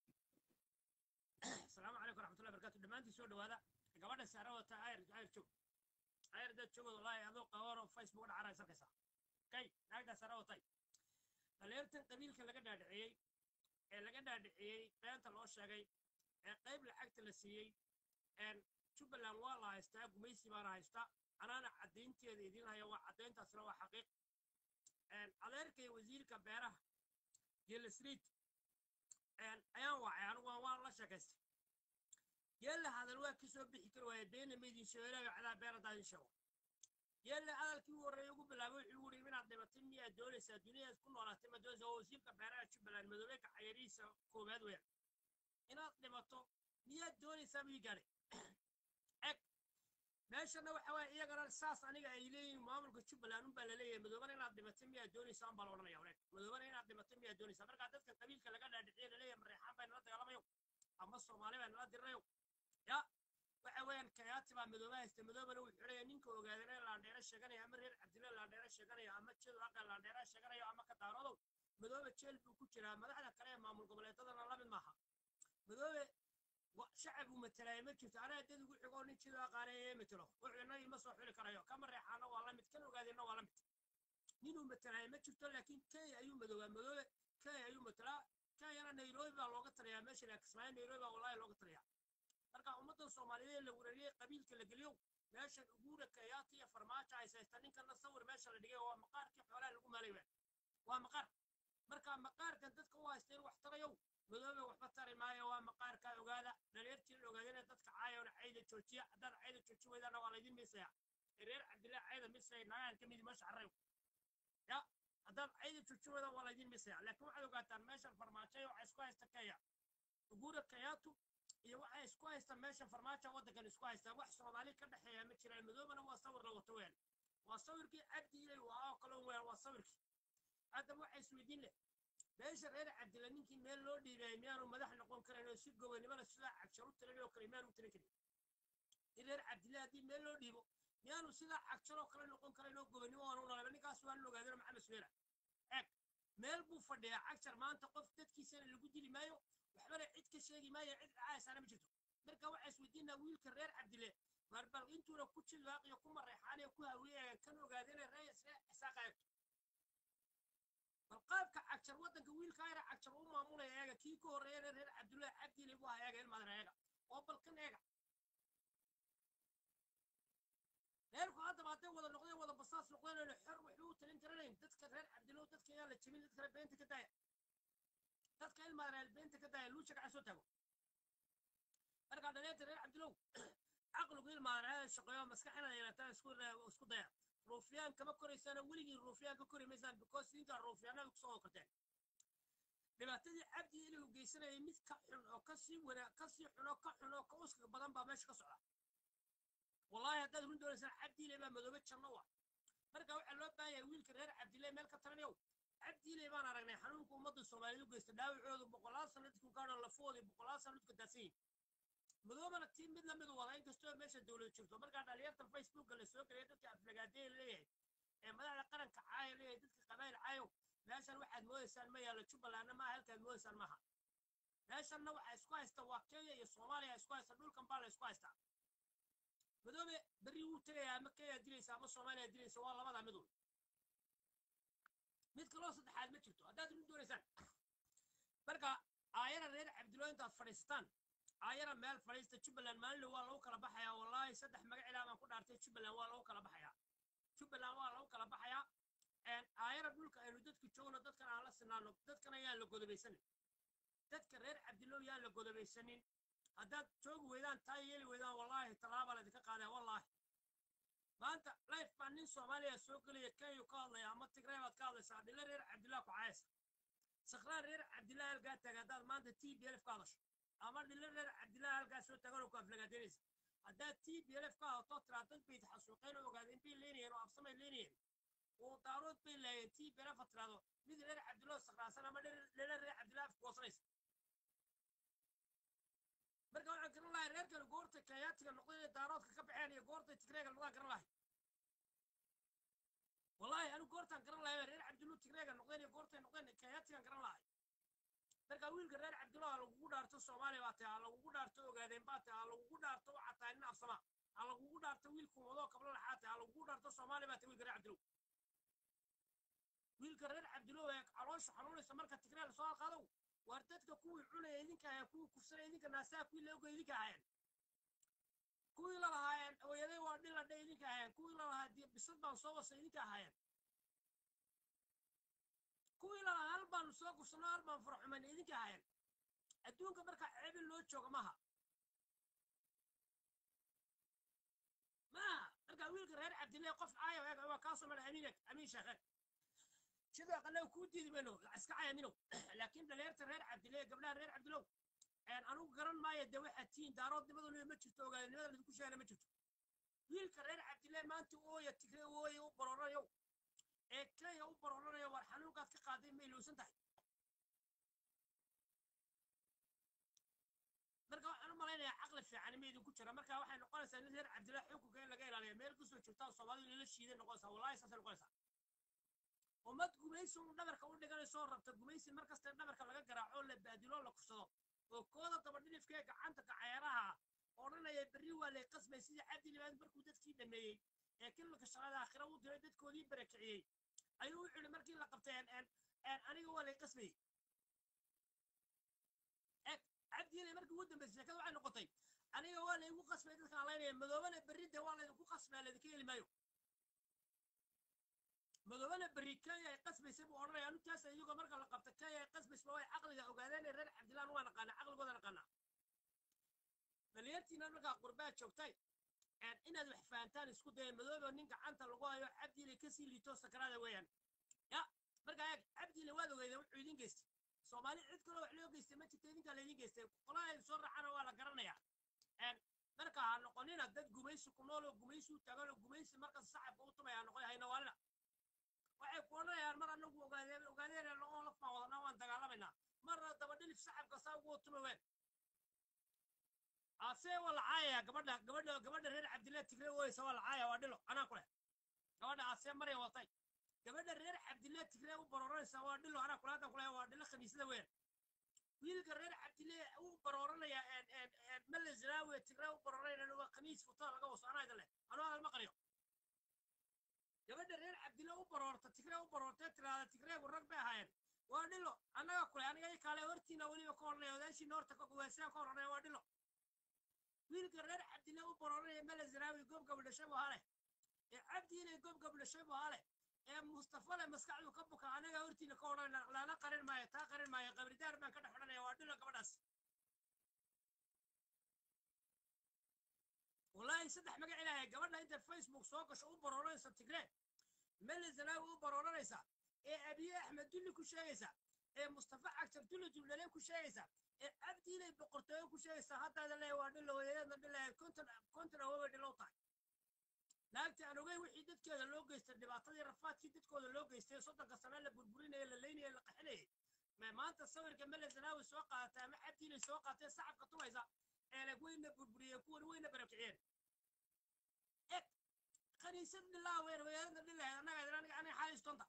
السلام عليكم ورحمة الله وبركاته دمانتي سو دوادا gabadha saara wata ayr ayr joog ayr dad joog wallahi adoo qaboon oo facebook dhacana sarkaysa kay naagda saara watay dhalinyartan qabiilka laga dhaadhiciyey ee laga dhaadhiciyey beenta loo sheegay ee qayb lacagta la siiyey jubbaland waa la haystaa gumaysi baana haystaa anaana caddaynteeda idiin haya waa caddayntaasna waa xaqiiq adeerkay wasiirka beeraha geelasriid ayaan wacay anigu waan la sheekaystay geella hadal waa ka soo bixi kari waaya deena maydin sheelaayo cadaa beer haddaa idin sheego geella hadalkii u horreeya ugu bilaabay wuxuu yidhi inaad dhibatay miyaad doonaysaa duniyaad ku noolaatay ma doonaysaa waa wasiirka beeraha jubbaland madoobe kaxayarihiisa koowaad weeyaan inaad dhimato miyaad doonaysaa buu ii gaadhay eg meeshana waxa waaya iyagana saas aniga ay leeyihiin maamulka jubbaland unbaa laleeyahay madoobana inaad dhimatay miyaad doonaysaa unbaa la odhanaya wareeg madoobana inaad dhimatay miyaad doonaysaa markaa dadka qabiilka laga dhaadhiciye laleeyahay mareexaan baa nala dagaalamayo ama soomaali baa nala dirirayo ya waxa weeyaan kayaati baa madooba haysta madoobana wuxuu xidhaya ninka ogaadana laandheera sheeganaya ama reer cabdilla laandheera sheeganaya ama jeedu aqa laandheera sheeganayo ama ka daaroodow madoobe jeel buu ku jiraa madaxda kale ee maamul goboleedadana la mid maaha madoobe shacab uu matalaya ma jirto anaa dad ugu xigoo nin jeedu aqaanaya ee matelo wuxuu inagii ma soo xuli karayo kama reexaana waa la mid kan ogaadina waa la mid ninuu matalaya ma jirto laakiin kenya ayuu madoobaa madoobe kenya ayuu matalaa kenyana nairobi baa looga taliyaa meesha la kismaayo nairobi baa wallahi looga taliyaa marka ummadda soomaaliyeed la wareeriyey qabiilka la geliyo meeshan uguura kayaata iyo farmaajo ay haysta ninkana sawir meesha la dhigay waa maqaarkii xoolaha lagu maalay waa waa maqaar marka maqaarkan dadka u haysta in wax tarayow madoobe waxba tari maayo waa maqaarka ogaada dhalinyartii la ogaadana dadka caayona cayda joojiya haddaad cayda joojin weydana waa laydin miisaya reer cabdillahi cayda misay nagaan ka midi meesha carrayo ya haddaad cayda joojin weydana waa laydin miisaya laakiin waxaad ogaataan meeshan farmaajo waxaa isku haysta kenya uguura kayaatu iyo waxay isku haystaan meesha farmaajo waddankan isku haystaan wax soomaali ka dhexeeya ma jiraan madoobana waa sawir la wato weyn waa sawirkii cabdi ilay waa oo kale weyn waa sawirkii haddaba waxa isweydiin leh meesha reer cabdilla ninkii meel loo dhiibay miyaanu madax noqon karayn oo si gobonimada sidaa cagshar u tirin oo kale miyaanu tirin karin in reer cabdilla haddii meel loo dhiibo miyaanu sidaa cagshar oo kale noqon karayn oo gobonimo waanu nolaba ninkaas waa la ogaadana maxamed suweera eeg meel buu fadhiyaa cagshar maanta qof dadkiisana lagu dili maayo waxbana cid ka sheegi maayo cid dhacaysaana ma jirto marka waxaa isweydiinaa wiilka reer cabdile marbal intuuna ku jilwaaqiyo ku mareexaanee ku hawiyeegan kan ogaadana ree isre isaaqayo bal qaabka cagjar waddanka wiilka ayra cagjar u maamulaya eega kii ka horreeyana reer cabdullahi cabdile buu ahaa eega ilmadan eega oo balkan eega reerku haddaba hadday wada noqdeen wada basaas noqdeen xor waxba u talin karanayn dadka reer cabdilo dadka yaa la jebin dadka beenta ka daaya dadka ilmaadaan beenta ka daaya luusha gacan soo taago markaa dhalinyarta reer cabdilow caqligu ilmaadaan shaqeeyo maskaxina yeelataan isku isku daya ruufyaan kama koraysaan weligii ruufyaan ka kori maysaan because intaa ruufyaanada kusoo okorteen dhibaatadii cabdi ilay u geysanayay mid ka xun oo kasii wana kasii xun oo ka xun oo ka uska badan baa meesha ka socda wallahi haddaad run doonaysaan cabdi ilay baa madoobe janno wa marka waxaa loo baahan yahay wiilka reer cabdilay meel ka talinayow cabdiilay baan aragnay xanuunka ummadda soomaaliyeed u geysta dhaawacoodu boqolaal sano dadku gaadho lafoodii boqolaal sano dadka daadsan yihin madoobana tii mid lamid u wada inkastoo meesha dowlad jirto markaa dhalinyarta facebooka la soo gelaya dadka aflagaadeya leeyahay ee madaxda qaranka caaya leeyahay dadka qabaayil caayow meeshan waxaad moodaysaan ma yaalo jubbalandna maaha halkaad moodaysaan maaha meeshanna waxaa isku haysta waa kenya iyo soomaaliya isku haysta dhulkan baa la isku haystaa madoobe berri wuu tegayaa ama kenya dilaysa ama soomaaliya dilaysa waa labada mid un mid kaloo saddexaad ma jirto haddaad run doonaysaan marka aayara reer cabdiloo intaad fadhiistaan aayara meel fadhiista jubbaland maalinle waa lagu kala baxayaa wallaahi saddex magac ilaa baan ku dhaartay jubbaland waa lagu kala baxayaa jubbaland waa lagu kala baxayaa aayara dhulka aynu dadka joogno dadkan aan la sinaano dadkan ayaan la godobaysanin dadka reer cabdilow yaan la godobaysanin haddaad joogi weydaan taa yeeli weydaan wallaahi tallaabaa laydinka qaadaya wallaahi maanta life baa nin soomaaliya soo gelaya kenya ka hadlaya ama tigray baad ka hadlaysaa dhile reer cabdillah ku caayasa sakraan reer cabdillah halkaa taaga haddaad maanta t b lf ka hadasho ama dhile reer cabdillah halkaa soo taaganoo ku aflagaadeynaysa haddaad t b lf ka hadato tiraa dad bay taxasuuqeen oo ogaadeen bay leynayeen oo absamay leynayeen oo daarood bay laayeen t b lf tiraado mid reer cabdillah sakraansan ama dhile reer cabdillah afka goosanaysa marka waxaan garan lahay reerkan goortay kayaatiga noqdeen ee daaroodka ka baxeen iyo goortay tigreega noqdaan garan lahay wallahi anigu goortaan garan lahay reer cabdillu tigreega noqdeen iyo goortay noqdeen kayaatigan garan lahay marka wiilka reer cabdillo ha lagugu dhaarto soomaaliya baa tahay ha lagugu dhaarto ogaadeen baa tahay ha lagugu dhaarto waxaa tahay nin afsama ha lagugu dhaarto wiilku wadoo kablo laxaa tahay ha lagugu dhaarto soomaaliya baa tahay wiilka reer cabdillow wiilka reer cabdillow ee caloosha xanuunaysa marka tigree lasoo halqaadow waar dadka kuwii cunaya idinka ahayen kuwii kufsanaya idinka naasaha kuwii laoga idinka ahayen kuwii la lahaayeen hooyaday waa dhiladhe idinka ahayen kuwii la lahaa bisad baan soo wasay idinka ahayen kuwii la lahaa hal baanu soo kufsano hal baan faraxumayna idinka ahayen adduunka markaa ceebin loo jooga maha maaha markaa wiilka reer cabdillah qof caayo eeg waa kaasoo mala amiin eg amiin sheekhe sidoo kale kuu diidi mayno iska cayaminow laakiin dhalinyarta reer cabdillah gabdhaha reer cabdilow anugu garan maayo dee waxaad tihiin daaroodnimaduna ma jirto ogaadnimada laydinku sheegana ma jirto wiilka reer cabdillah maanta ooya tigre ooya u baroranayo ee kenya u baroranayo war xanuunkaad ka qaaday ma ilowsan tahay marka waxaan u malaynayaa caqli fiican ma idinku jira marka waxay noqonaysaa nin reer cabdillah xukunka in laga ilaaliyo meel kasoo jirtaan soomaalidu lala shiiday noqonaysaa wallahi saasay noqonaysaa ummad gumaysi un dhabarka u dhiganayso rabta gumaysi mar kasta dhabarka laga garaaco la baadilo la kufsado oo kooda daba dhilifkee gacanta gaceeraha odhanaya berri waa lay qasbay sidii cabdi libaad markuu dadkii dhameeyey ee kilmaka shaqada aakhira u diray dadkoodii barakiciyey ayuu u xidhi markii la qabtay aniga waa lay qasbayey cabdiile markii ugu dambaysay sheekada waxay noqotay aniga waa laygu qasbay dadkan alaynaya madoobana berri dee waa laydinku qasbaa laydinka heli maayo madoobana berri kenya ay qasbaysay buu odhanaya anintaas iyagoo marka la qabta kenya ay qasbaysba way caqliga ogaadeen reer cabdilaan waa naqaana caqligooda naqaana dhalinyartiina markaa qurbaa joogtay inaad wax fahantaan isku daya madoobo nin gacanta lagu hayo cabdiile kasii liito sakaraada weeyaan ya markaa eeg cabdiile waad ogeydeen wuxuu idin geystay soomaali cid kaloo wax loo geystay ma jirta idinkaa laydin geystay qolaha ay soo raacana waa la garanayaa marka ha noqonina dad gumaysi ku nool oo gumaysi u taagan oo gumaysi markas sacabka u tumaya ha noqon haynawaalina waxay ku odhanayaan mar anagu ogaadeen ogaadeen oo laf baan wadanaa waan dagaalamaynaa marna daba dhilif sacabka saa ugu tuma ween asee waa la caayaya gabadha gabadha gabadha reer cabdillah tigre weysa waa la caayaya waa dhilo anaa ku leh gabadha asee marya watay gabadha reer cabdillah tigre u barooranaysa waa dhilo anaa kule haddan kule waa dhilo khamiisada weyn wiilka reer cabdillah u barooranaya male zinaawe tigre u barooranayna waa khamiis futada laga waso anaa idin leh anuu hadal ma qariyo gabadha reer cabdillah u baroorta tigre u baroortee tiraada tigreegu rag bay ahaayeen waa dhilo annaga kule aniga i kaale hortiina weliba ka odhanaya odaashiina horta kuwaasaan ka odhanaya waa dhilo wiilka reer cabdillah u barooranaya male zinaawi goob gabdhashay buu hale ee cabdi inay goob gabdhashay buu hale ee mustafale maskaxdu ka buka anaga hortiina ka odhanayna laana qarin maayo taa qarin maayo qabridaar baan ka dhex odhanaya waa dhilo gabadhaas wallaahi saddex magac ilaahay gabadha inta facebook soo gasho u barooranaysa tigree mele zanaawi u barooranaysa ee abiye axmed dulli ku sheegaysa ee mustafa cagtar dulli duldhaleen ku sheegaysa ee cabdi inay boqortooyo ku sheegaysa haddaada leeya waa dhilo hooyadeedna dhilaya konton konton awoobay dhilow tahay naagta aan ogeyn wixii dadkeeda loo geystay dhibaatadii rafaadkii dadkooda loo geystay soddonka sano la burburinaya la leynaya la qaxinayay maanta sawirka mele zanaawi soo qaadatay ama cabdi inay soo qaateen sacabka tumaysa eeleg wayna burburiyeen kuwan wayna barakiciyeen eg kaniisad dhilaa weer wadaadada dhilahayd annaga aniga aniga xaalis doonta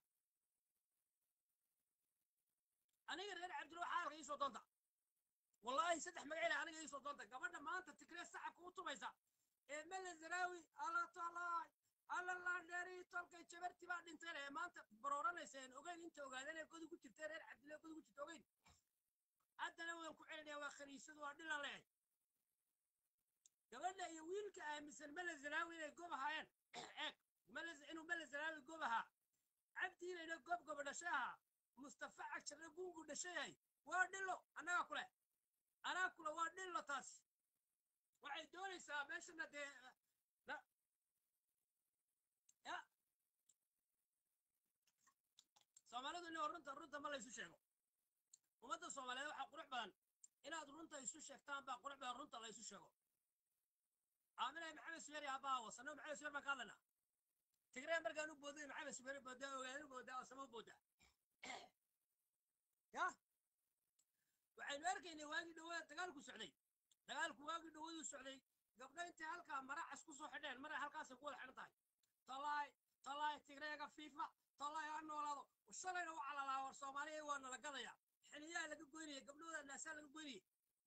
aniga reer cabdilo xaalka iisoo doonta wallaahi saddex magaciila aniga iisoo doonta gabadha maanta tigree sacabka u tumaysa ee mele zaraawi alatalaay alalaadheeri tolkay jabarti baa dhinteen ee maanta barooranaysa en ogeyn inta ogaadeen ee godu ku jirtee reer cabdile godu ku jirta ogeyn haddana waan ku celinaya waa khaniisadu waa dhilan leehay gabadha iyo wiilka aaminsan mele zaraawi inay gob ahaayeen eeg mele inuu mele zaraawi gob ahaa cabdiinayna gob goba dhashay ahaa mustafa cagjarna gungu dhashay yahay waa dhilo annagaa kule anaa kule waa dhilo taas waxay doonaysaa meeshana dee na- ya soomaalidu inoo runta runta ma laysu sheego ummadda soomaaliyeed waxaa qurux badan inaad runta isu sheegtaan baa qurux badan runta la isu sheego aaminay maxamed subeeri abbaa wasano maxamed subeer baan ka hadlaynaa tigree markaan u booday maxamed subeeri boodaa ogaadin boodaa wasamo u boodaa ya waxaynu arkaynay waagii dhawaa dagaalku socday dagaalku waagii dhawaduu socday gabdho intay halkaa maracas ku soo xidheen maray halkaasay ku wada xidhan tahay talaay talaay tigreega fiifa talaay ha noolaado shalayna u calalaa war soomaaliya waa nala gadaya xiliyaha laga goynaya gabdhooda naasaa laga goynaya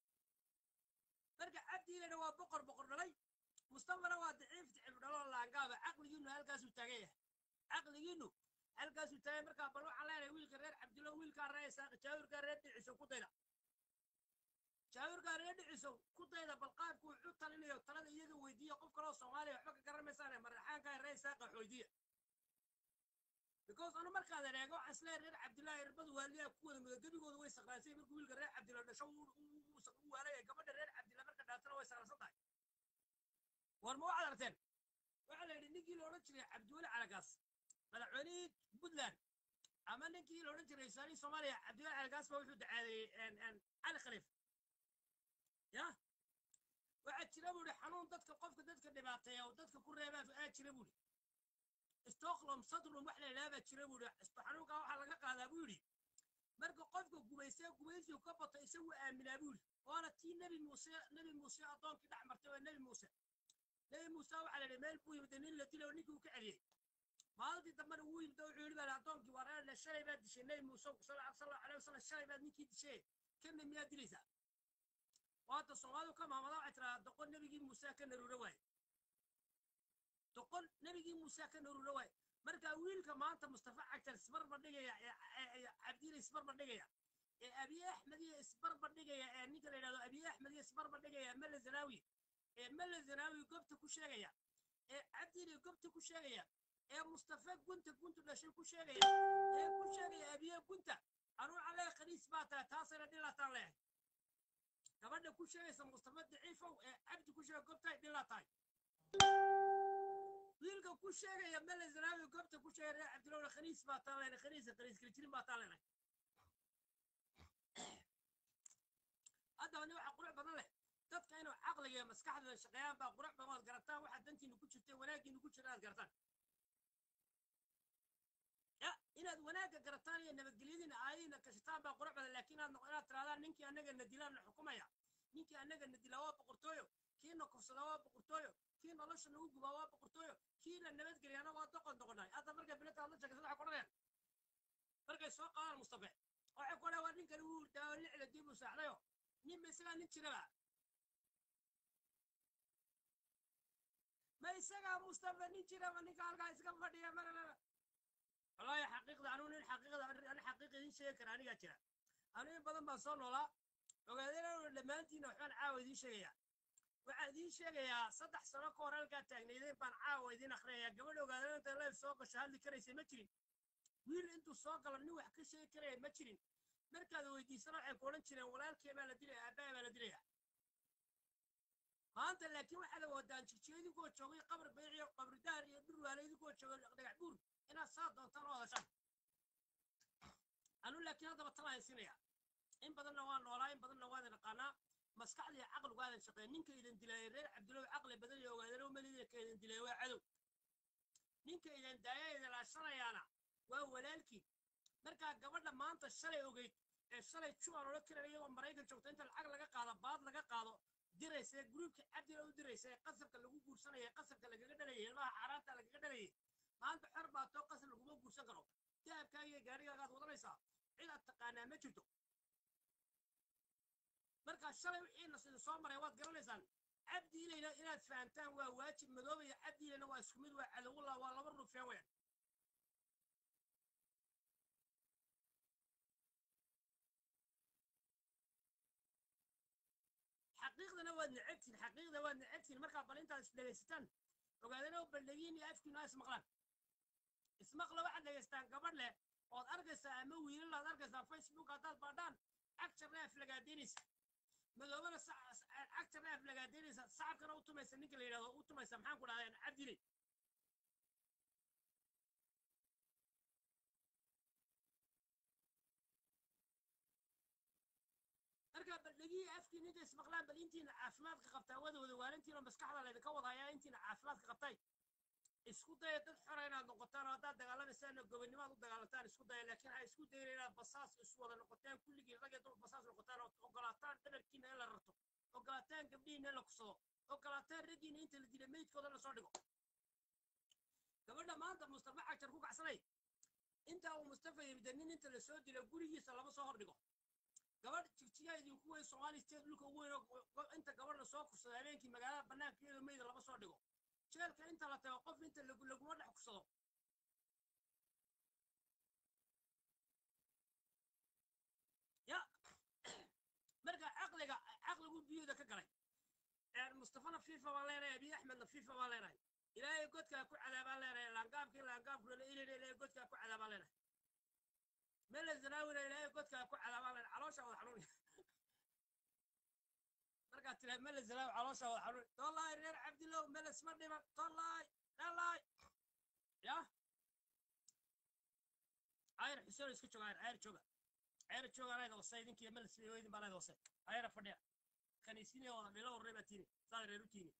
marka cabdiilena waa boqor boqor dhalay mustafana waa daciif daciif dhaloo laangaaba caqligiinu halkaasuu taagan yahay caqligiinu halkaasuu taagan markaa bal waxaan leenahay wiilka reer cabdilo wiilkaa reer isaaq jaawirkaa reer dhiciso ku dayda jaawirkaa reer dhiciso ku dayda bal qaabku wuxuu talinayo talada iyaga weydiiya qof kaloo soomaaliya waxba ka garan maysaane maraxaankaa reer isaaqa xoydiya because anu markaad ereego waxaan isleeyahay reer cabdillaahi irbadu waaliyaa ku wada mudo gebigooda way sakraansay markuu wiilka reer cabdilla dhasho uu- uu uu- uu waalaya gabadha reer cabdilla marka dhaatana way sakraasan tahay war ma waxaad aragteen waxaa la yidhi ninkii la odhan jiray cabdiweli calagaas madaxweynihii puntland ama ninkii la odhan jiray wasaarihii soomaaliya cabdiweli calagaas baa wuxuu dacaadeeyey cali khaliif ya waxaa jira buu ihi xanuun dadka qofka dadka dhibaateeya oo dadka ku reebaa aa jira buu ihi stockholm syndrome wax la yidhaha baa jira buu ihi xanuunkaa waxaa laga qaadaa buu yidhi marka qofka gumaystee gumaysigu ka bato isagu aaminaa buu yidhi waana tii nebi muuse nebi muuse addoonkii dhex martay waa nebi muuse nebi muuse waxaa la yidhi meel buu yimid nin la dilay oo ninkii uu ka celiyey maalintii dambena wuu yimid oo wuxuu yidhi baa addoonkii waa reer shalay baad dishay nebi muuse sal allahu alayh wasalam shalay baad ninkii dishay kana miyaad dilaysaa waata soomaalidu ka maamada waxay tiraa doqon nebigii muuse ka naruura waaye doqon nebigii muuse ka naruura waaye marka wiilka maanta mustafa cagtar isbarba dhigaya ee cabdiile isbarba dhigaya ee abiy axmed iyo isbarba dhigaya ee ninka la yidhahdo abiy axmed iyo isbarba dhigaya mele zanaawi ee mele zanaawi gobta ku sheegaya ee cabdiile gobta ku sheegaya ee mustafa gunta guntu dhashay ku sheegaya ee ku sheegaya abiye gunta anuu calee khaniis baa tahay taasayna dhilataan leehay gabadha ku sheegaysa mustafa daciifow ee cabdi ku sheega gobtahay dhilaa tahay wiilka ku sheegaya mele zanaawi gobta ku sheegaya reer cabdilowna khaniis baa taan leenay khaniisa khaniis kalijirin baa taan leenay haddaba nin waxa qurux badan leh dadka inuu caqliga iyo maskaxdooda shaqeeyaan baa qurux badan ood garataan waxa dantiinu ku jirta wanaaggiinu ku jira aad garataan ya inaad wanaagga garataan iyo nabadgelyadiina aayadiina kashataan baa qurux badan laakiin inaad noq- inaad tirahdaan ninkii annaga na dilaan na xukumaya ninkii annaga na dilaa waa boqortooyo kii na kufsadaa waa boqortooyo kii nolosha nagu gubaa waa boqortooyo kii na nabadgeliyana waa doqon doqonay hadda markay bilata hadla sheegaysa waxay kodhanayaan markay soo qaadaan mustafe waxay ku odhan waa ninkani wuu daawo lixda dib u saaxdayo nin ba isagaa nin jiraba ma isagaa mustafa nin jiraba ninka halkaa iska fadhiya maralala wallaahi xaqiiqda anuu nin xaqiiqda ani xaqiiqa idiin sheegi kara anigaa jira anu in badan baan soo noolaa ogaadeen dhammaantiina waxbaan caawa idiin sheegayaa waxaan idiin sheegayaa saddex sano ka hor halkaa taagnaydeen baan caawa idiin akhrinayaa gabadha ogaadeen intay leef soo gasho hadli karaysa ma jirin wiil intuu soo galo nin wax ka sheegi karaya ma jirin markaad weydiisana waxay ku odhan jireen walaalkee baa la dilaya aabbaha baa la dilaya maanta laakiin waxaad awoodaan jirjiyo idinkoo joogay qabr bayciyo qabridaar iyo dhurwaale idinkoo joogay dhagax buur inaad saa doontaan oo hadashaan anu laakiin haddaba talaan haysinaya in badanna waa noolaa in badanna waa idin aqaanaa maskaxda iyo caqligu aadan shaqeyn ninka idin dilaayay reer cabdilow caqli badan iyo ogaadeen oo melida ka idin dilay waa cadow ninka idin daaya idin laashanayaana waa walaalkii markaa gabadha maanta shalay ogeyd ee shalay juan odhan karan iyagoo maraykan joogta inta lacag laga qaado baad laga qaado diraysa ee gruubka cabdila u diraysa ee qasabka lagu guursanaya ee qasabka lagaga dhalayay ilmaha xaaraanta lagaga dhalayay maanta xor baa too qasab laguma guursan karo dahabkaaga iyo gaarigaagaad wadanaysaa cid aad taqaanaa ma jirto markaa shalay wixiina sida soo maray waad garanaysaan cabdiilayna inaad fahantaan waa waajib madoobaya cabdiilayna waa isku mid waa cadowullah waa laba rufeen weyn xaqiiqdana waad necabtiin xaqiiqda waad necabtiin markaa bal intaad isdhegaysataan ogaadana baldhegiin iyo afkiina ismaqlaan ismaqla waxaad dhegaystaan gabadh leh ood arkaysaa ama wiilal aad arkaysaa facebook haddaad baadhaan cagjarna aflagaadaynaysa madoobana cagjarna aflagaadaynaysa sacabkana u tumaysa ninka la yidhahdo u tumaysa maxaan ku dhahdeen cabdiley markaa baldhegii afkiina inta ismaqlaan bal intiina caafimaadka qabtaa wada wada waalintiina maskaxda laydinka wadayaa intiina caafimaadka qabtay isku daya dad xora inaad noqotaan oo haddaad dagaalamaysaan gobonnimaad u dagaalantaan isku daya laakiin ha isku dayin inaad basaas isu wada noqotaan kulligii rag iyo dumar basaas noqotaan oo ogolaataan dhabarkiina in la rarto ogolaataan gabdhihiina in la kusado ogolaataan raggiina inta la dila meydkooda la soo dhigo gabadha maanta mustafa cajar ku kacsanay intaa uu mustafa yimida nin inta la soo dilo gurigiisa lama soo hordhigo gabadh jigjigaa idinku weyn soomaali state dhulka ugu weyn oo inta gabadh la soo kursada habeenkii magaalada bannaankeeda meyda lama soo dhigo jeelka inta la tago qof inta laguma dhex kursado ya marka caqliga caqligu biyooda ka galay mustafana fifa baan leenahay abiy axmedna fifa baan leenahay ilaahay godkaa ku cadaabaan leenahay laangaabkii laangaabkuna ilin ilaahay godkaa ku cadaabaan leenahay mele zanaawina ilaahay godkaa ku cadaabaan leenahay caloosha wada xanuun markaad tiraad mele zanaawi caloosha wada xanuun tollaay reer cabdilow mele isma dhiman tollaay tollaay ya ayar xuseen iska jooga ayar ayar jooga ayar jooga anayda wasay idinkiiyo mele weydin baa anayda wasay ayara fadhiya kaniisinaya wada dhilo horrey baa tiini saad reer u tiini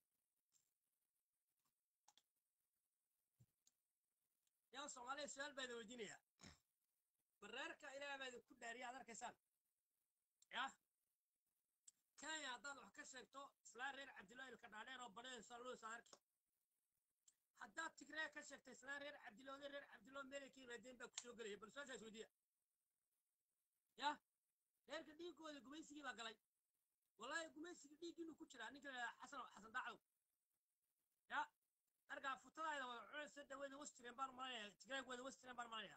yaa soomaaliya su-aal baa idin weydiinayaa bareerka ilaah baa idinku dhaariya aad arkaysaan yah kenya haddaad wax ka sheegto islaan reer cabdillah ilka dhaadheer oo badhayaysa luus aad arki haddaad tigree ka sheegto islaan reer cabdillah oday reer cabdillah meelay ka yimaadeen baa kusoo gelaya bal su-aashaas weydiiya yah reerka dhiiggooda gumaysigii baa galay wallaahi gumaysigii dhiiggiinu ku jiraa ninka la xasan xasan dacdow ya markaa futadaayda wada cunaysa dhaweeda westiren baan malanaya tigreegooda westiren baan malanaya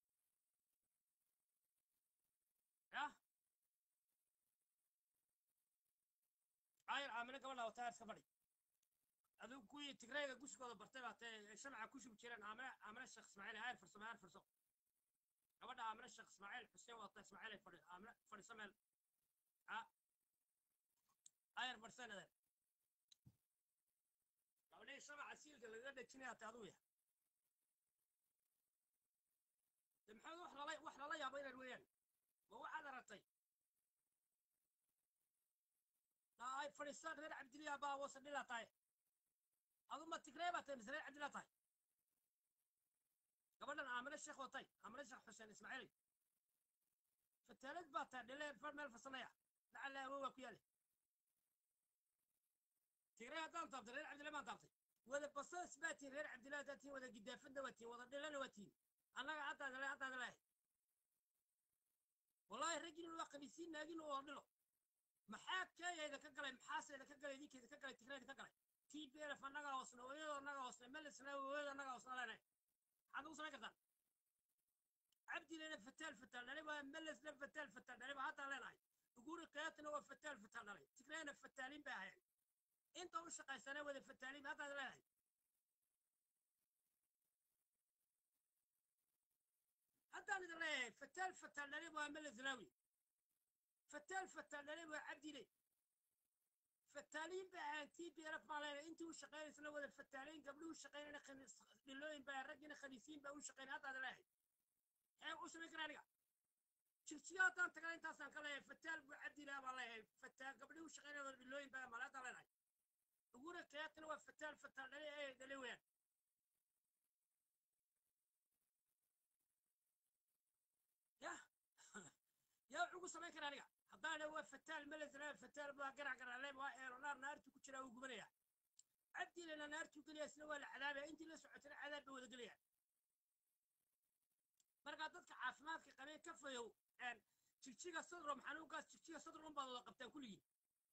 ya ayar aamino gabadha wata iska fadhi adigu kuwii tigreega gusigooda bartay baa tee shamca ku shubi jireen aamino aamino sheekh ismaaciil ayar farsamo ayar farso gabadha aamino sheekh ismaaciil xuseen wata ismaaciil ay fadhi aamino fadhiso meel a ayar farsan adeer gabadhii shamaca siilka lagaga dhejinaya te aduu yahay de maxamed wax lala wax lala yaabo inaad weeyaan ma waxaad aragtay ay fadhiistaan reer cabdillah baa wasa dhilaa tahay adu ma tigree baa tahay mise reer cabdillah tahay gabadhan aamine sheekh watay aamine sheekh xuseen ismaaciili fataalad baa tahay dhile meel fasanaya lacala awow waa ku yaale tigree haddaan taabtay reer cabdillah baan taabtay wada basaas baa tihin reer cabdillah haddaad tihin wada gidaafadna waa tihin wada dhilana waa tihin annaga haddaad le haddaad leehay wallaahi raggiinu waa qamiisiin naaginu oo dhilo maxaa keeyayda ka galay maxaaseyda ka galay idinkeeda ka galay tigreeda ka galay t p l f annaga hoosna hooyada annaga hoosna melisna hooyada annaga hoosna leenahay maxaad ugu samayn kartaan cabdilena fataal fataal dhalay waa melisna fataal fataal dhalay baa haddaan leenahay uguri qiyaatina waa fataal fataal dhalay tigreena fataalin bay ahayn inta u shaqaysana wada fataalin haddaad leedahay haddaan idin leeyahay fataal fataal dhalay waa melislawi fataal fataal dhalay waa cabdile fataaliin bay ahayn t p lf baa leedahay intii u shaqaynaysana wada fataaliin gabdhuhu shaqaynayna dhilooyin baa raggina khaniisiin baa u shaqaynay haddaad leeyahay xee u samayn karaa aniga jirjiyo haddaan tagana intaasaan ka leeyahay fataal buu cabdilaa baan leeyahay fataal gabdhuhu shaqaynaya wada dhilooyin baa male haddaan leenahay uguna kayaatina waa fataal fataal dhalay ee dhalay weeyaan yah yaa wuxuu ku samayn karaa aniga haddaan waa fataal melesna fataal baa garac garacleeb waa eeronaar naartuu gelaya isna waa la cadaabaya intii la socotana cadaab bay wada gelayaan markaa dadka caafimaadka qabee ka fayow jigjiga sadrom xanuunkaas jigjiga sadrom baad wada qabtaan kulligiin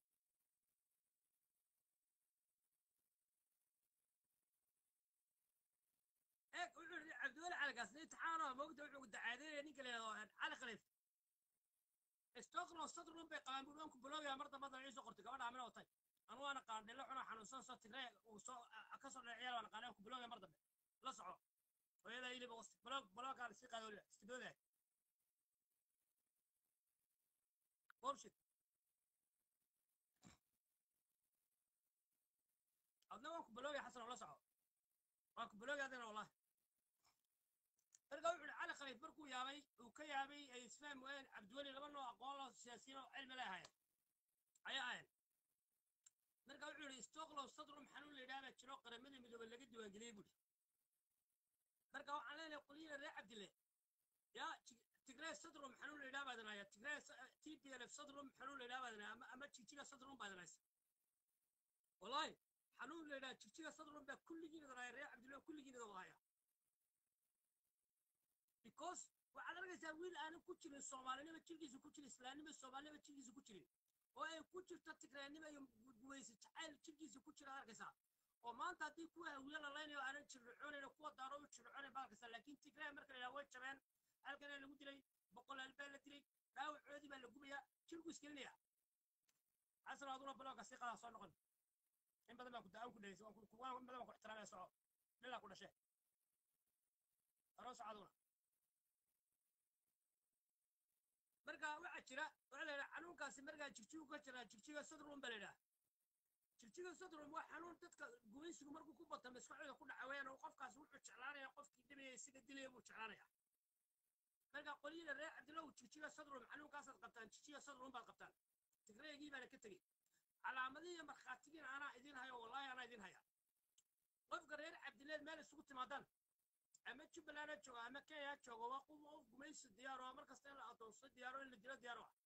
eeg wuxuu yidhi cabdiweli calagaas intixaanoo moogta wuxuu dacaadeynaya ninka la yidhahdo cali khaliif stockholm sadrum bay qabaan buu anku bilowyaa mar damba dana iisoo qortay gabadha amina watay anu waana qaandhelo cunoo xanuunsan soo tigree uu soo ka soo dhaciyal waana qaandhe anku bilowyaa mar dambe la soco hooyada iliba bilog bilowgaan sii qaado weliba istiboodaa bullshit adna waan ku bilowya xasan oo la soco waan ku bilowya adina wallahi marka wuxuu cali khaliif markuu yaabay uu ka yaabay ay isfahm waayeen cabdiweli laba noo aqoon loo siyaasiyiin oo cilmi leh ahaayeen ayaa ahayn marka wuxuu yidhi stockholm sadrum xanuun la yidhaha baa jiro qaramadii midoobay laga diiwaangeliyey buuri marka waxaan leenahay qolyina reer cabdile yaa tigree sadrum xanuun la yidhaha baadan haya tigree t p l f sadrum xanuun la yidhaha baadan haya ama jigjiga sadrum baadan haysa wallahi xanuun la yidhaha jigjiga sadrum baa kulligiin idan haya reer cabdile kulligiin idan wada haya because waxaad arkaysaa wiil aanan ku jirin soomaalinima jirkiisa ku jirin islaamnima soomaalinima jirkiisa ku jirin oo ay ku jirto tigreenima iyo gumaysi jacayl jirkiisa ku jira arkaysaa oo maanta haddii kuwa hawiye la laynayo aanan jirricoonayno kuwa daaro u jirricoonay baa arkaysaa laakiin tigreen marka la yidhaha way jabeen halkanaa lagu dilay boqolaal baa la dilay dhaawacoodii baa la gubayaa jirku isgelinaya xasan aduna balooga sii qadaa soo noqon in badan baa ku da-aan ku dhegeysa waan in badan baan ku ixtiraamaya soco dhilaa ku dhashee aroos aduna marka waxaa jira waxaa la yidhaha xanuunkaasi markaa jigjigu ka jiraa jigjiga sadrum baa la yidhaha jigjiga sadrum waa xanuun dadka gumaysigu markuu ku bato maskaxdooda ku dhaca weeyaan oo qofkaas wuxuu jeclaanaya qofkii dhibaya isaga dilaya buu jeclaanaya marka qolyada reer cabdilow jigjiga sadrum xanuunkaasaad qabtaan jigjiga sadrum baad qabtaan tigreegii baana ka tegey calaamadihii iyo markhaatigiina anaa idin hayo wallaahi anaa idin haya qofka reer cabdileed meel isugu timaadaan ama jubbaland ha joogo ama kenya ha joogo waa qof qof gumaysi diyaaro ah mar kasta in la adoonsado diyaaro in la dilo diyaaro ah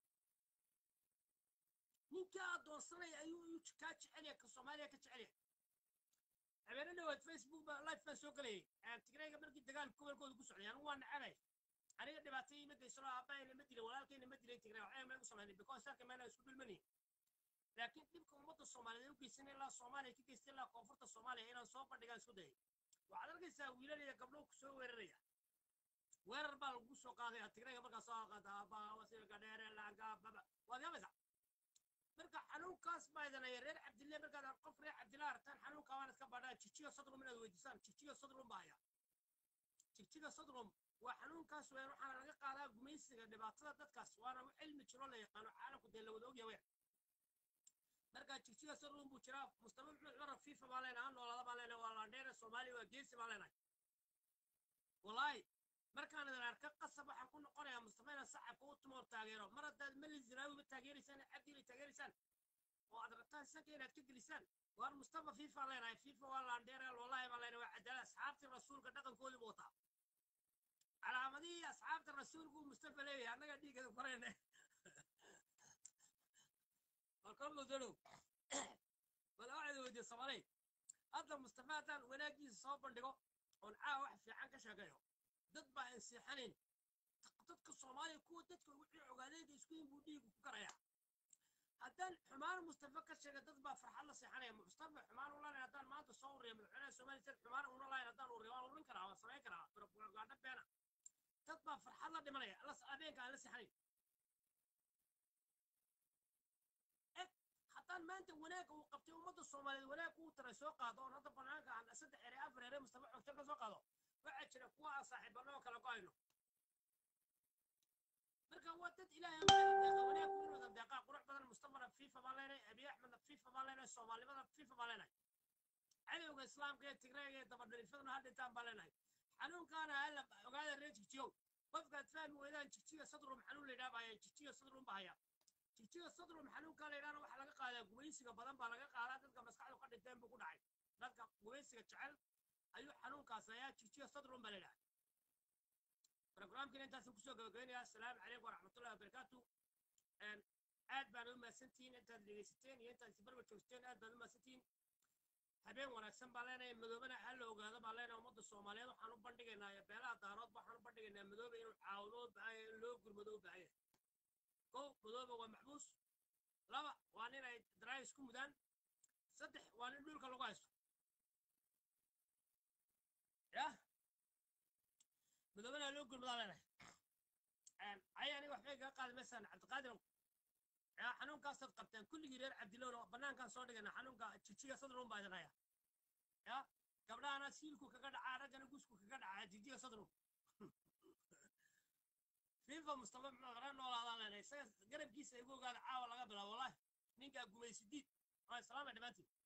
ninkaa adoonsanaya ayuu ayuu kaa jecelyahay ka soomaaliya ka jecelyahay habeene dhawaad facebook ba life baan soo gelayay tigrayga markii dagaalka gobolkooda ku socday anigu waa nacabay aniga dhibaatayii ma geysano aabahayna ma dilay walaalkayna ma dilay tigray waxay ma igu samaynay because halka meena isku dhulmanayn laakiin dhibka ummadda soomaaliyeed u geysan ilaa soomaaliya ka geystay ilaa koonfurta soomaaliya inaan soo bandhigaan isku dayay waxaad arkaysaa wiilal iyo gabdho ku soo weeraraya weerar baa lagu soo qaadaya tigrayga markaa soo qaada baawasiirka dheere laanga baba waad yaabaysaa marka xanuunkaas baa idanaya reer cabdille markaad qof reer cabdille aragtaan xanuunkaa waan iska baadhaan jijiga sadrum inaad weydiisaan jijiga sadrum baa haya jijiga sadrum waa xanuunkaas weyn waxaana laga qaadaa gumaysiga dhibaatada dadkaas waana cilmi jiro la yaqaano caalamku dee la wada ogya weyn marka jigjiga sadrum buu jiraa mustafa maxmed cumar fifa baa leenahay ha noolaada baa leenahay waa laandheere soomaaliya waa geesi baa leenahay wallaahi markaan idin arka qasab waxaan ku noqonayaa mustafa inaan sacabka u tumo taageero mar haddaad mali zinaawiba taageeraysaan cabdiila taageeraysaan oo aad rabtaan sanka inaad ka gelisaan waar mustafa fifa leenahay fifa waa laandheere wallaahi baa leenahay waa cadaalad asxaabtii rasuulka dhaqankoodii buu wataa calaamadihii asxaabta rasuulku mustafa leeyahay annaga dhiigada korayna warkorlo dadow wala waxaad weydiye soomaaley hadda mustafa haddaan wanaagiisa soo bandhigo oon caawa wax fiican ka sheegayo dad baa insiixanayn dadka soomaaliya kuwa dadka wixii ogaadeenka isku yin buu dhiigu ku karayaa haddaan xumaan mustafa ka sheega dad baa farxad la seexanaya mustafa xumaan u lanahay haddaan maanta soo urriya madaxweynaha soomaaliya sad xumaan una lahayn haddaan urriya waan urin karaa waan samayn karaa propaganda beena dad baa farxad la dhimanaya habeenka aan la seexanayn haddaan maanta wanaagga uu qabtay ummadda soomaaliyeed wanaag uu taray soo qaado oon hadda banaanka aan saddex ere afar ere mustafa xogta ka soo qaado waxaa jira kuwa aan saaxiibanoo kala go-ayno marka waa dad ilaahay deeqa wanaag ku wada deeqaa qurux badan mustafana fifa baan leenahay abiy axmedna fifa baan leenahay soomaalimada fifa baan leenahay cadowga islaamka ee tigreega ee dabadhirifaduna ha dhintaan baan leenahay xanuunkaana hala ogaada reer jigjiyow qofkaad fahmi weydaan jigjiga sadrum xanuun la yidhaha baya jigjiga sadrum baa haya jigjiga sadrum xanuunkaa la yidhahna waxaa laga qaadaa gumaysiga badan baa laga qaadaa dadka maskaxdu ka dhinteen buu ku dhacay dadka gumaysiga jecel ayuu xanuunkaas hayaa jigjiga sadrum baa la yidhaha برنامجنا انت سنكسو جوجينيا السلام عليكم ورحمة الله وبركاته aad baan u mahadsantihiin intaad dhegeysateen iyo intaad isbarba joogteen aad baan u mahadsantihiin habeen wanaagsan baa leenahay madoobana ha la ogaado baa leenahay ummadda soomaaliyeed waxaan u bandhigaynaa beelaha daarood waxaan u bandhigaynaa madoobe inuu caawdo u baahan yahay in loo gurmado u baahan yahay kow madoobe waa maxbuus laba waa nin ay daraayis ku mudaan saddex waa nin dhulka lagu haysto ya madoobana ha loo gurmadaa leenahay ay aniga waxbay kaga qaadi maysaan cabdiqaadir ya xanuunkaasaad qabteen kulligii reer cabdilowna bannaankaan soo dhigayna xanuunka jijiga sadrun baa idin haya ya gabdhahana siilku kaga dhacaa raggana gusku kaga dhacaa jijiga sadrun fifa mustafa maxmed qara noolaadaan leenahay isaga garabkiisa igu ogaada caawa laga bilaabo wallahi ninkaa gumaysidiid waa islaamay dhammaantiin